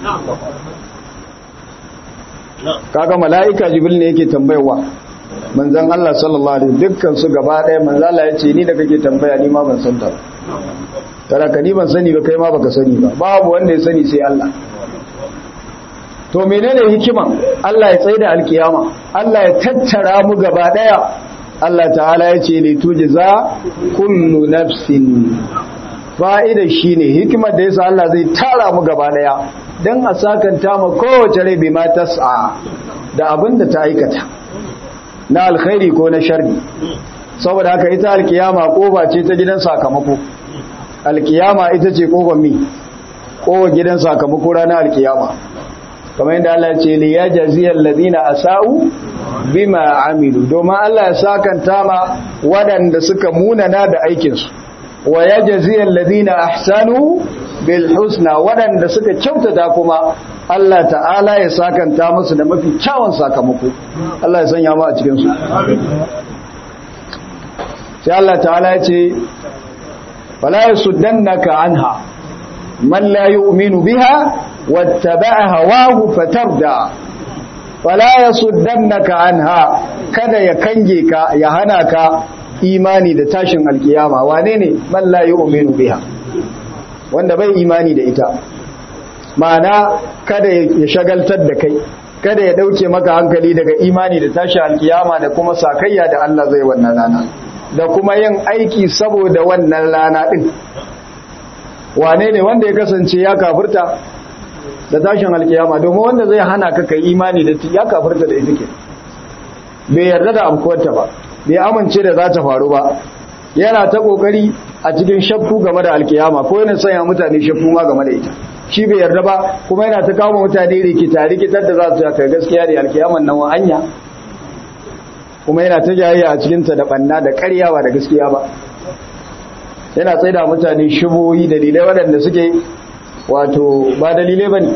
kaga mala'ika jibril ne yake tambayarwa manzon Allah sallallahu alaihi dukkan su gaba ɗaya manzon Allah ya ce ni da kake tambaya ni ma ban san ta ba tara ka ni ban sani ba kai ma baka sani ba babu wanda ya sani sai Allah to menene hikiman Allah ya tsaida alkiyama Allah ya tattara mu gaba ɗaya Allah ta'ala ya ce ne tujza kullu nafsin fa'ida shine hikimar da yasa Allah zai tara mu gaba daya dan a sakanta mu kowace rai bi ma tas'a da abin da ta aikata na alkhairi ko na sharri saboda haka ita alkiyama koba ce ta gidan sakamako alkiyama ita ce koban mi kowa gidan sakamako ranar alkiyama kamar yadda Allah ya ce li yajziyal ladina asau bima amilu domin Allah ya sakanta ma waɗanda suka munana da aikinsu wa ya jaziyar ladina ahsanu bil husna waɗanda suka kyautata kuma Allah ta'ala ya sakanta musu da mafi kyawun sakamako Allah ya sanya mu a cikinsu sai Allah ta'ala ya ce fala yasuddannaka anha man la yu'minu biha wattaba'a hawahu fatarda fala ya suddannaka anha kada ya kange ka ya hana ka imani da tashin alkiyama wane ne man la yu'minu biha wanda bai imani da ita ma'ana kada ya shagaltar da kai kada ya dauke maka hankali daga imani da tashin alkiyama da kuma sakayya da Allah zai wannan rana da kuma yin aiki saboda wannan rana din wane ne wanda ya kasance ya kafirta da tashin alkiyama domin wanda zai hana ka kai imani da ya kafirta da ita ke bai yarda da amkuwarta ba bai amince da za ta faru ba yana ta kokari a cikin shakku game da alkiyama ko yana sanya mutane shakku ma game da ita shi bai yarda ba kuma yana ta kawo mutane rikita rikitar da za su kai gaskiya da alkiyaman nan wa hanya kuma yana ta jayayya a cikinta da banna da karyawa da gaskiya ba yana tsaida mutane shubohi dalilai waɗanda suke wato ba dalilai ba ne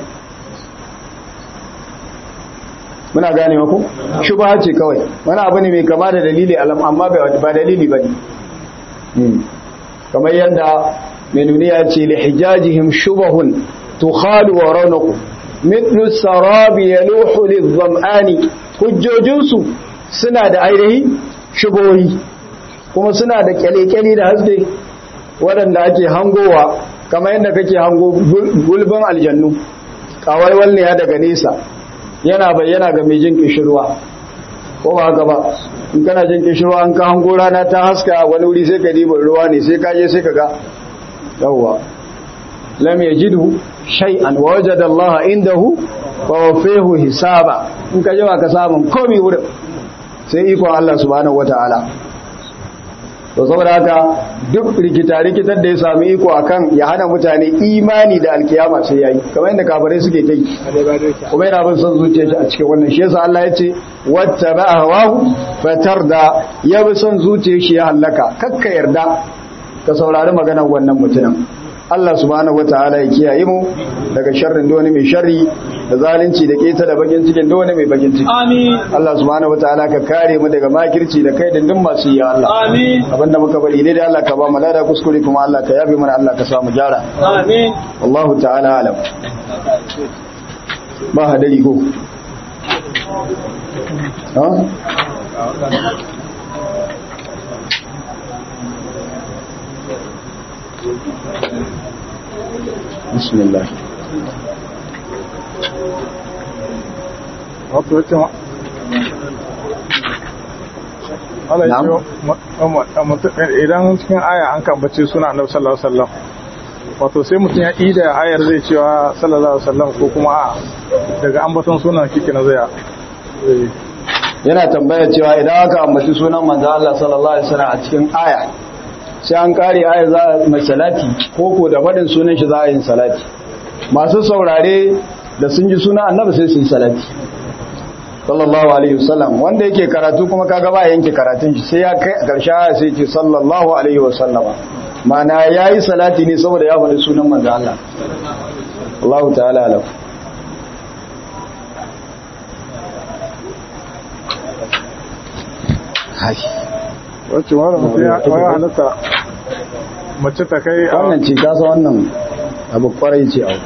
muna gane maku shubha ce kawai wani abu ne mai kama da dalili alam amma ba dalili ba ne kamar yadda menuniya ce li hijajihim shubahun tukhalu wa raunaku mithlu sarabi yaluhu lidhamani hujjojinsu suna da ainihi shubohi kuma suna da kyale-kyale da haske waɗanda ake hangowa kamar yadda kake hango gulbin aljannu kawai ne ya daga nesa yana bayyana ga mai jin kishirwa ko ba haka ba in kana jin kishirwa an ka hango rana ta haska wani wuri sai ka diba ruwa ne sai ka je sai ka ga yawwa lam yajidu shay'an wa wajada Allah indahu wa wafahu hisaba in ka je ba ka samun komai wurin sai ikon Allah subhanahu wataala to saboda haka duk rikita-rikitar da ya sami iko akan ya hana mutane imani da alkiyama sai yayi kamar yadda kafirai suke ta yi kuma yana bin son zuciya shi a cikin wannan shi yasa Allah ya ce wattaba hawahu fatarda ya bi son zuciya shi ya halaka kakka yarda ka saurari maganar wannan mutumin Allah subhanahu wataala ya kiyaye mu daga sharrin da wani mai sharri da zalunci da keta da bakin cikin da wani mai bakin ciki Amin. Allah subhanahu wataala ka kare mu daga makirci da kai dindin masu yi Allah Amin. abinda muka bari dai Allah ka ba mu lada kuskure kuma Allah ka yabe mana Allah ka sa mu gyara Amin. wallahu ta'ala alam ba hadari ko ha bismillah wato ya ce ma Allah ya Na'am. ce mutum idan cikin aya an kambace suna annabi sallallahu alaihi wasallam wato sai mutum ya ida ayar zai cewa sallallahu alaihi wasallam ko kuma a daga ambaton sunan kike na zai zai- yana tambaya cewa idan aka ambaci sunan manzo Allah sallallahu alaihi wasallam a cikin aya sai an kare aya za a mai salati ko ko da faɗin sunan shi za a yin salati masu saurare da sun ji sunan annabi sai su yi salati sallallahu alaihi wasallam wanda yake karatu kuma kaga ba yanke karatun shi sai ya kai a ƙarshe aya sai ce sallallahu alaihi wasallam ma'ana yayi salati ne saboda ya faɗi sunan manzo Allah Allah ta'ala alam hai wacce wani mutum ya ya halatta mace ta kai a wannan ce kasa wannan abu kwarai ce abu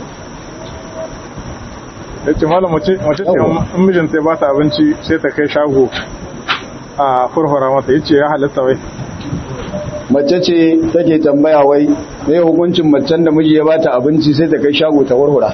ya ce malam mace mace ce in mijinta ya ba ta abinci sai ta kai shago a furfura mata ya ce ya halatta wai mace ce take tambaya wai mai hukuncin macen da miji ya bata abinci sai ta kai shago ta warhura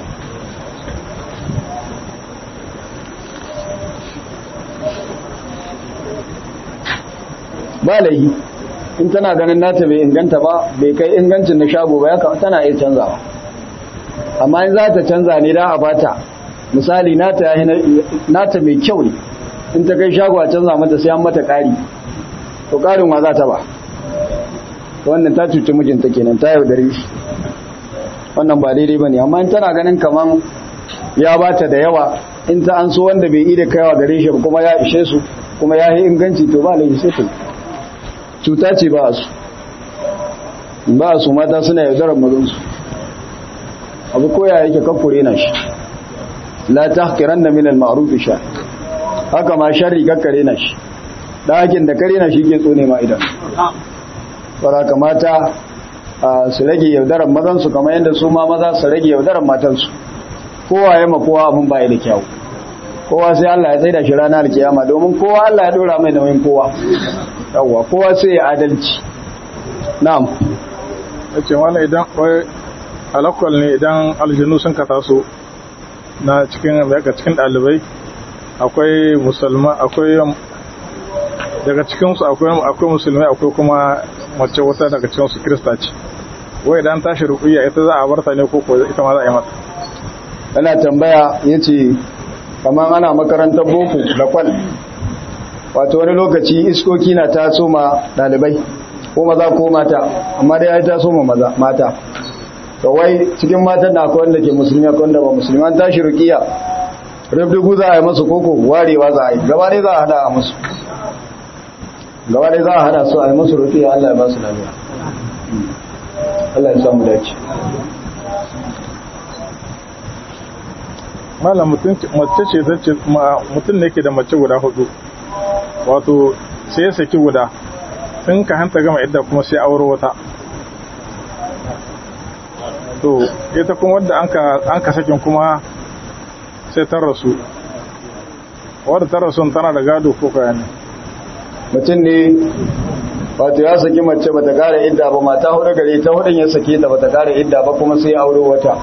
ba laihi in tana ganin nata bai inganta ba bai kai ingancin na shago ba ya kama tana iya canzawa amma in za ta canza ne da a bata misali nata yayi na- nata mai kyau ne in ta kai shago a canza mata sai an mata ƙari to ƙarin wa za ta ba wannan ta cuci mijinta kenan ta yaudare shi wannan ba daidai ba ne amma in tana ganin kaman ya bata da yawa in ta an so wanda bai ida kaiwa gare shi ba kuma ya ishe su kuma ya yi inganci to ba laifi sai ta yi. cuta ce ba su ba su mata suna yaudarar mazansu abu koya yake kakkure na shi la tahqiran da min al-ma'ruf sha haka ma sharri kakkare na shi dakin da kare na shi ke tsone ma idan fara kamata a su rage yaudarar mazansu kamar yadda su ma maza su rage yaudarar matansu kowa ya ma kowa abin baya da kyau kowa sai Allah ya tsaida shi ranar kiyama domin kowa Allah ya dora mai nauyin kowa yawwa kowa sai ya adalci na'am ya ce malam idan wai alakwal ne idan aljanu sun ka taso na cikin daga cikin ɗalibai akwai musulma akwai daga cikinsu akwai akwai musulmai akwai kuma mace wata daga cikinsu kirista ce wai idan tashi ruƙuyya ita za a barta ne ko ko ita ma za a yi mata ana tambaya yace kamar ana makarantar boko da kwal wato wani lokaci iskoki na taso ma dalibai ko maza ko mata amma dai ya taso ma maza mata to wai cikin matan na akwai wanda ke musulmi akwai wanda ba musulmi an tashi ruqiya rubdugu za a yi musu koko warewa za a yi gaba dai za a hada a musu gaba dai za a hada su a yi musu ruqiya Allah ya ba su lafiya Allah ya samu dace malam mutum mace ce zace mutum ne ke da mace guda hudu wato sai ya saki guda tun ka hanta gama idda kuma sai auro wata to ita kuma wadda an ka sakin kuma sai ta rasu wadda ta rasu tana da gado ko kaya ne mutum ne wato ya saki mace bata kara idda ba mata hudu gare ta hudun ya sake ta bata kara idda ba kuma sai auro wata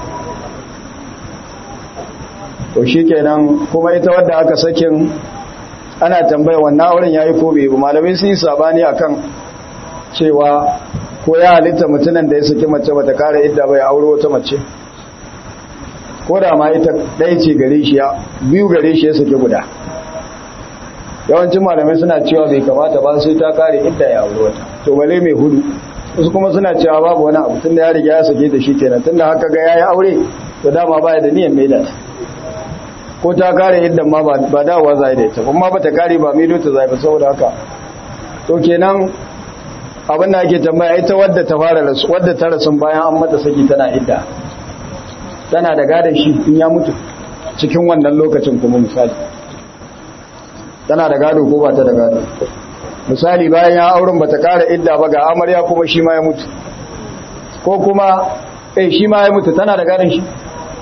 to shikenan kuma ita wadda aka sakin ana tambaya wannan auren yayi ko bai ba malamai sun yi sabani akan cewa ko ya halitta mutumin da ya saki mace bata kara idda ba ya auro wata mace ko da ma ita ɗaya ce gare shi ya biyu gare shi ya saki guda yawancin malamai suna cewa bai kamata ba sai ta kare idda ya aure wata to bale mai hudu wasu kuma suna cewa babu wani abu tunda ya riga ya sake da shi kenan tunda haka ga yayi aure to dama baya da niyyar mai da ko ta kare iddan ma ba dawowa zai da ita kuma ba ta kare ba mai ta zai ba saboda haka to kenan abin da ake tambaya ita wadda ta fara rasu wadda ta rasu bayan an mata saki tana idda tana da gadon shi in ya mutu cikin wannan lokacin kuma misali tana da gado ko ba ta da gado misali bayan ya auren ba ta kara idda ba ga amarya kuma shi ma ya mutu ko kuma eh shi ma ya mutu tana da gadon shi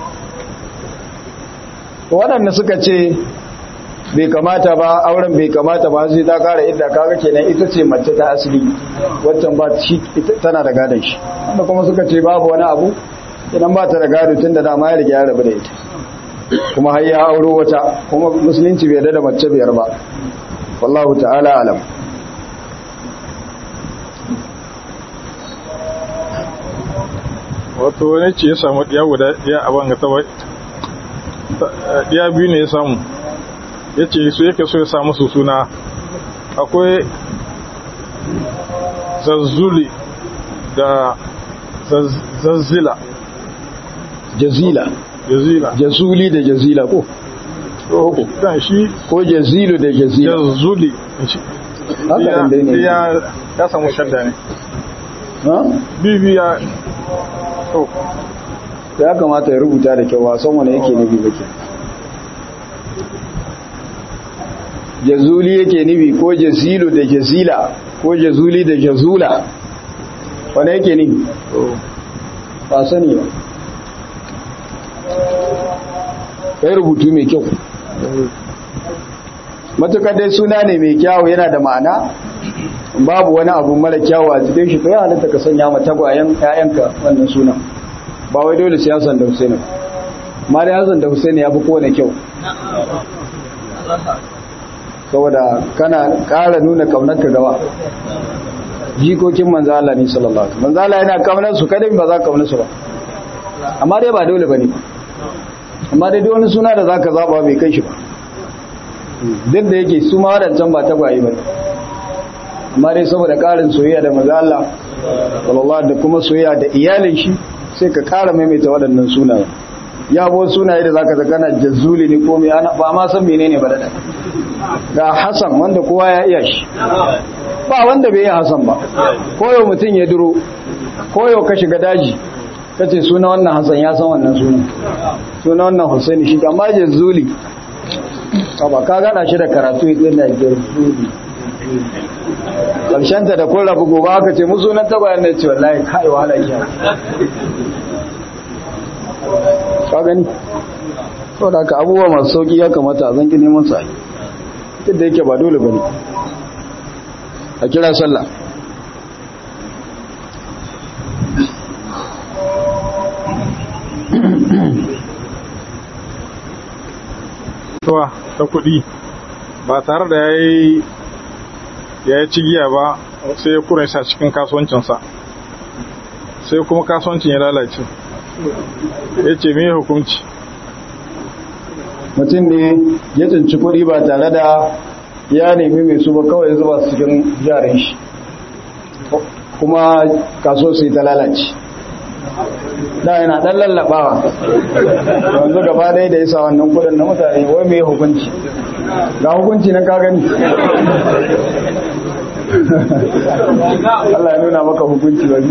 waɗanda suka ce bai kamata ba auren bai kamata ba sai ta kara idda kaga kenan ita ce mace ta asali waccan ba shi tana da gadon shi wanda kuma suka ce babu wani abu idan ba ta da gado tun da dama ya riga ya rabu da ita kuma har ya auro wata kuma musulunci bai da mace biyar ba wallahu ta'ala alam wato wani ce ya samu ɗiya guda ɗiya a banga ta ɗiya biyu ne ya samu ya ce su yake so ya samu su suna akwai zazzuli da zazzila jazila jazila jazuli da jazila ko uku dan shi ko jazilu da jazila jazuli haka ya nan dai ne ya ya samu shadda ne ha bibi ya to ya kamata ya rubuta da kyau wasan wani yake nufi bake jazuli yake nufi ko jazilu da jazila ko jazuli da jazula wani yake nufi ba sani ba kai rubutu mai kyau matukar dai suna ne mai kyawu yana da ma'ana babu wani abu mara kyawu a cikin shi to ya halitta ka sanya ma tagwayen ƴaƴanka wannan sunan ba wai dole sai Hassan da Husaini ba amma dai Hassan da Husaini ya fi kowane kyau saboda kana ƙara nuna kaunarka gaba jikokin manzo Allah ne sallallahu alaihi wasallam manzo Allah yana kaunar su kada ba za ka kaunar su ba amma dai ba dole bane amma dai duk wani suna da zaka zaba bai kai shi ba duk da yake su ma wadancan ba tagwaye ba amma dai saboda ƙarin soyayya da manzo Allah sallallahu da kuma soyayya da iyalin shi sai ka ƙara maimaita waɗannan sunaye ya bo sunaye da zaka zakana jazzuli ne ko me ana ba ma san menene ba da ga Hassan wanda kowa ya iya shi ba wanda bai yi Hassan ba koyo mutum ya duro koyo ka shiga daji kace suna wannan Hassan ya san wannan sunan suna wannan Husaini shi amma jazzuli ba ka gada shi da karatu yana jazzuli ta da kun rabu gobe aka ce musu nan tagwayen da ce wallahi kai wahala ki ka gani to da ka abubuwa masu sauki ya kamata a zanki neman sa duk da yake ba dole bane a kira sallah tuwa ta kuɗi ba tare da ya yi ya yi cigiya ba sai ya kura sa cikin kasuwancinsa sai kuma kasuwancin ya lalace ya ce mai hukunci mutum ne ya tsinci kuɗi ba tare da ya nemi mai su ba kawai zuba su cikin jarin shi kuma kaso sai ta lalace da yana ɗan lallaɓawa yanzu gaba ɗaya da ya sa wannan kudin na mutane wai mai hukunci ga hukunci na ka gani Allah ya nuna maka hukunci ba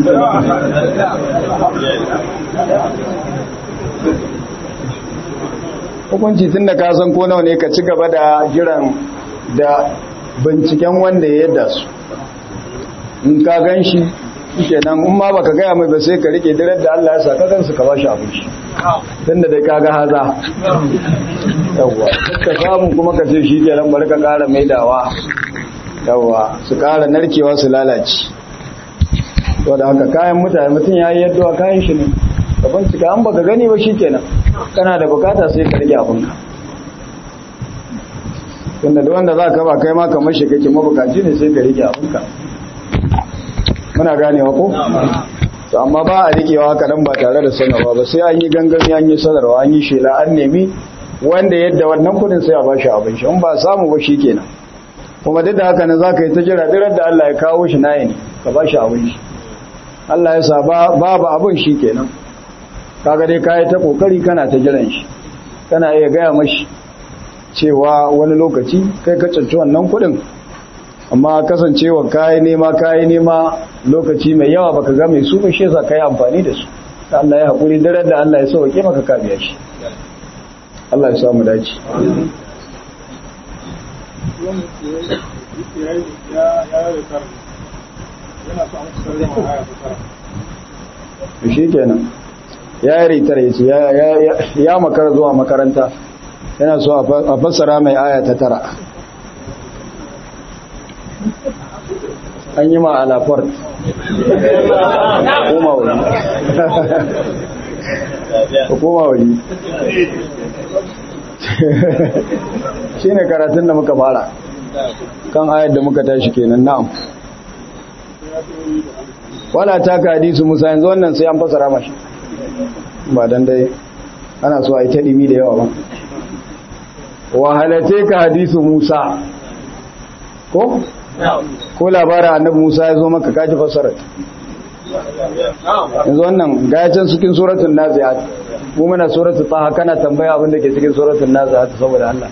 hukunci tun da ka san ko nawa ne ka ci gaba da jiran da binciken wanda ya yadda su in ka gan shi kenan in ma baka gaya mai ba sai ka rike dirar da Allah ya saka kansu ka bashi abin shi tunda dai kaga haza yawa ka samu kuma ka ce shi kenan bari ka kara maidawa yawa su kara narkewa su lalace to da haka kayan mutane mutum ya yi yadda kayan shi ne ka bincika an baka gani ba shi kenan kana da bukata sai ka rike abinka tunda da wanda za ka ba kai ma kamar shi kake mabukaci ne sai ka rike abinka muna ganewa ko to amma ba a rikewa haka nan ba tare da sanarwa ba sai an yi gangami an yi sanarwa an yi shela an nemi wanda yadda wannan kudin sai a ba shi abin shi in ba samu ba shi kenan kuma duk da haka nan zaka yi ta jira dirar da Allah ya kawo shi nayi ne ka ba shi abin shi Allah ya sa babu abin shi kenan kaga dai kai ta kokari kana ta jiran shi kana iya gaya mashi cewa wani lokaci kai ka canci wannan kudin amma kasancewa kayi nema kayi nema lokaci mai yawa baka ga mai su ba shi yasa kai amfani da su Allah ya hakuri daren da Allah ya sauke maka ka biya shi Allah ya sa mu dace shi kenan ya yi ritar ya ce ya makara zuwa makaranta yana so a fassara mai aya ta tara an yi ma alafort koma wani koma wani shi ne karatun da muka fara kan ayar da muka tashi kenan na'am wala ta ka hadisu musa yanzu wannan sai an fasara mashi ba dan dai ana so a yi ta ɗimi da yawa ba wahalate ka hadisu musa ko? ko labarin annabi musa ya zo maka kaji fasara yanzu wannan gayacin cikin suratul nazi'at mu muna suratul taha kana tambaya abin da ke cikin suratul nazi'at saboda Allah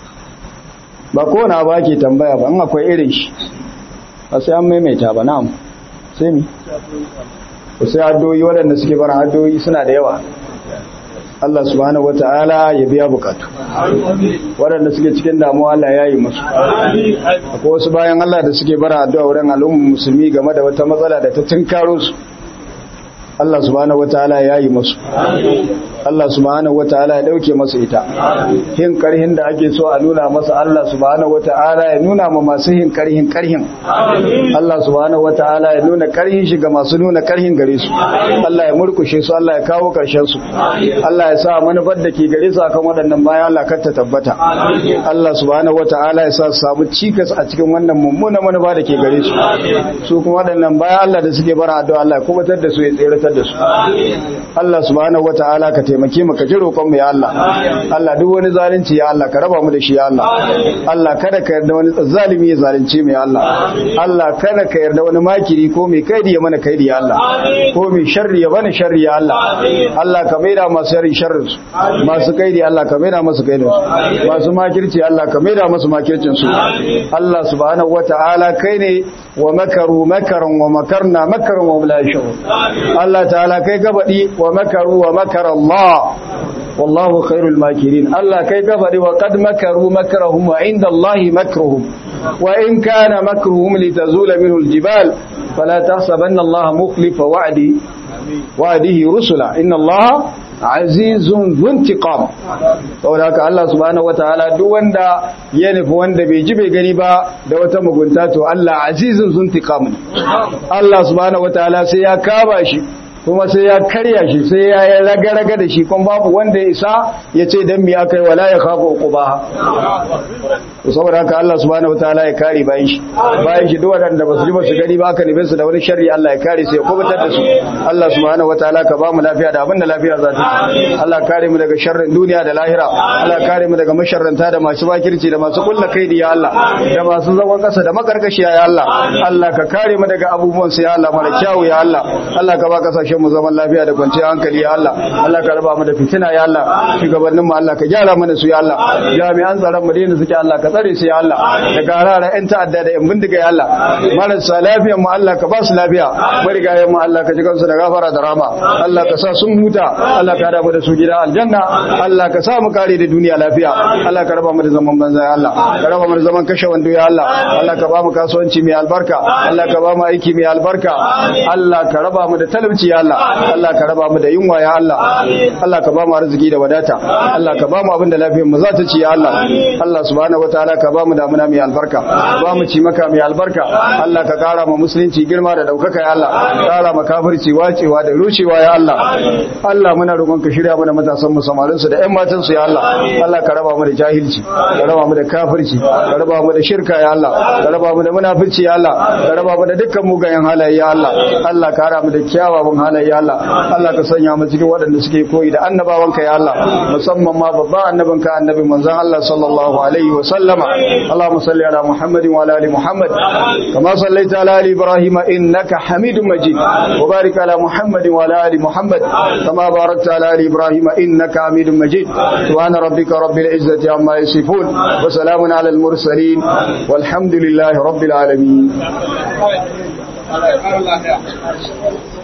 ba kowane abu ake tambaya ba in akwai irin shi ba sai an maimaita ba na'am sai mi sai addu'o'i waɗanda suke bara addu'o'i suna da yawa Allah subhanahu wata'ala ya biya bukatu waɗanda suke cikin damuwa Allah ya yi musu akwai wasu bayan Allah da suke bara addu'a wurin al'ummar musulmi game da wata matsala da ta tunkaro su Allah subhanahu wataala ya yi musu Allah subhanahu wataala ya dauke masa ita hin karhin da ake so a nuna masa Allah subhanahu wataala ya nuna ma masu hin karhin karhin Allah subhanahu wataala ya nuna karhin shi ga masu nuna karhin gare su Allah ya murkushe su Allah ya kawo karshen su Allah ya sa manufar da ke gare su akan waɗannan bayan Allah kar ta tabbata Allah subhanahu wataala ya sa su samu cikas a cikin wannan mummunan manufa da ke gare su su kuma waɗannan bayan Allah da suke bara addu'a Allah ya kubatar da su ya tsere da su Allah subhanahu wataala ka taimake mu ka ji roƙon mu ya Allah Allah duk wani zalunci ya Allah ka raba mu da shi ya Allah Allah kada ka yarda wani zalimi ya zalunce mu ya Allah Allah kada ka yarda wani makiri ko mai kaidi ya mana kaidi ya Allah ko mai sharri ya bani sharri ya Allah Allah ka maida masu sharri sharrin su masu kaidi Allah ka maida masu kaidin su masu makirci Allah ka maida masu makircin su Allah subhanahu wataala kai ne wa makaru makaran wa makarna makaran wa la yashurun Allah Allah ta'ala kai gabadi wa makaru wa makara Allah wallahu khairul makirin Allah kai gabadi wa qad makaru makrahum wa inda Allah makruhum wa in kana makruhum litazula minhu aljibal fala tahsabanna Allah mukhlifa wa'di wa'dihi rusula inna Allah azizun zuntiqam saboda haka Allah subhanahu wataala duk wanda ya nufi wanda bai ji bai gani ba da wata mugunta to Allah azizun zuntiqam Allah subhanahu wataala sai ya kaba shi kuma sai ya karya shi sai ya yi raga-raga da shi kuma babu wanda ya isa ya ce don mi aka yi wala ya kafa uku ba to saboda haka Allah subhanahu wataala ya kare bayan shi bayan shi duk waɗanda ba su ji ba su gani ba aka nufin su da wani sharri Allah ya kare su ya kubutar da su Allah subhanahu wataala ka ba mu lafiya da abin da lafiya za ta Allah kare mu daga sharrin duniya da lahira Allah kare mu daga masharranta da masu bakirci da masu kulla kaidi ya Allah da masu zagon kasa da makarkashi ya Allah Allah ka kare mu daga abubuwan su ya Allah mara kyawu ya Allah Allah ka ba kasashen mu zaman lafiya da kwanciyar hankali ya Allah Allah ka raba mu da fitina ya Allah shugabannin mu Allah ka gyara mana su ya Allah jami'an tsaron mu da suke Allah ka tsare su ya Allah daga harara yan ta'adda da yan bindiga ya Allah marasa lafiyar mu Allah ka ba su lafiya marigayen mu Allah ka ji kansu da gafara da rama Allah ka sa sun huta Allah ka raba da su gida aljanna Allah ka sa mu kare da duniya lafiya Allah ka raba mu da zaman banza ya Allah ka raba mu da zaman kashe wando ya Allah Allah ka ba mu kasuwanci mai albarka Allah ka ba mu aiki mai albarka Allah ka raba mu da talauci ya Allah Allah ka raba mu da yunwa ya Allah Allah ka ba mu arziki da wadata Allah ka ba mu abin da lafiyar mu za ta ci ya Allah Allah subhanahu wataala ka ba mu damuna mai albarka ba mu ci maka mai albarka Allah ka kara mu musulunci girma da daukaka ya Allah kara mu kafirci wacewa da rushewa ya Allah Allah muna roƙon ka shirya mana matasan mu samarin su da ƴan matan su ya Allah Allah ka raba mu da jahilci ka raba mu da kafirci ka raba mu da shirka ya Allah ka raba mu da munafici ya Allah ka raba mu da dukkan mugayen halaye ya Allah Allah ka raba mu da kyawawan halaye ya Allah Allah ka sanya mu cikin waɗanda suke koyi da annabawanka ya Allah musamman ma babban annabinka annabi manzon Allah sallallahu alaihi wa sallama Allahumma salli ala Muhammadin wa ala ali Muhammad kama sallaita ala ali Ibrahim innaka Hamidum Majid wa barik ala Muhammadin wa ala ali Muhammad kama barakta ala ali Ibrahim innaka Hamidum Majid subhana rabbika rabbil izzati amma yasifun wa salamun ala al mursalin walhamdulillahi rabbil alamin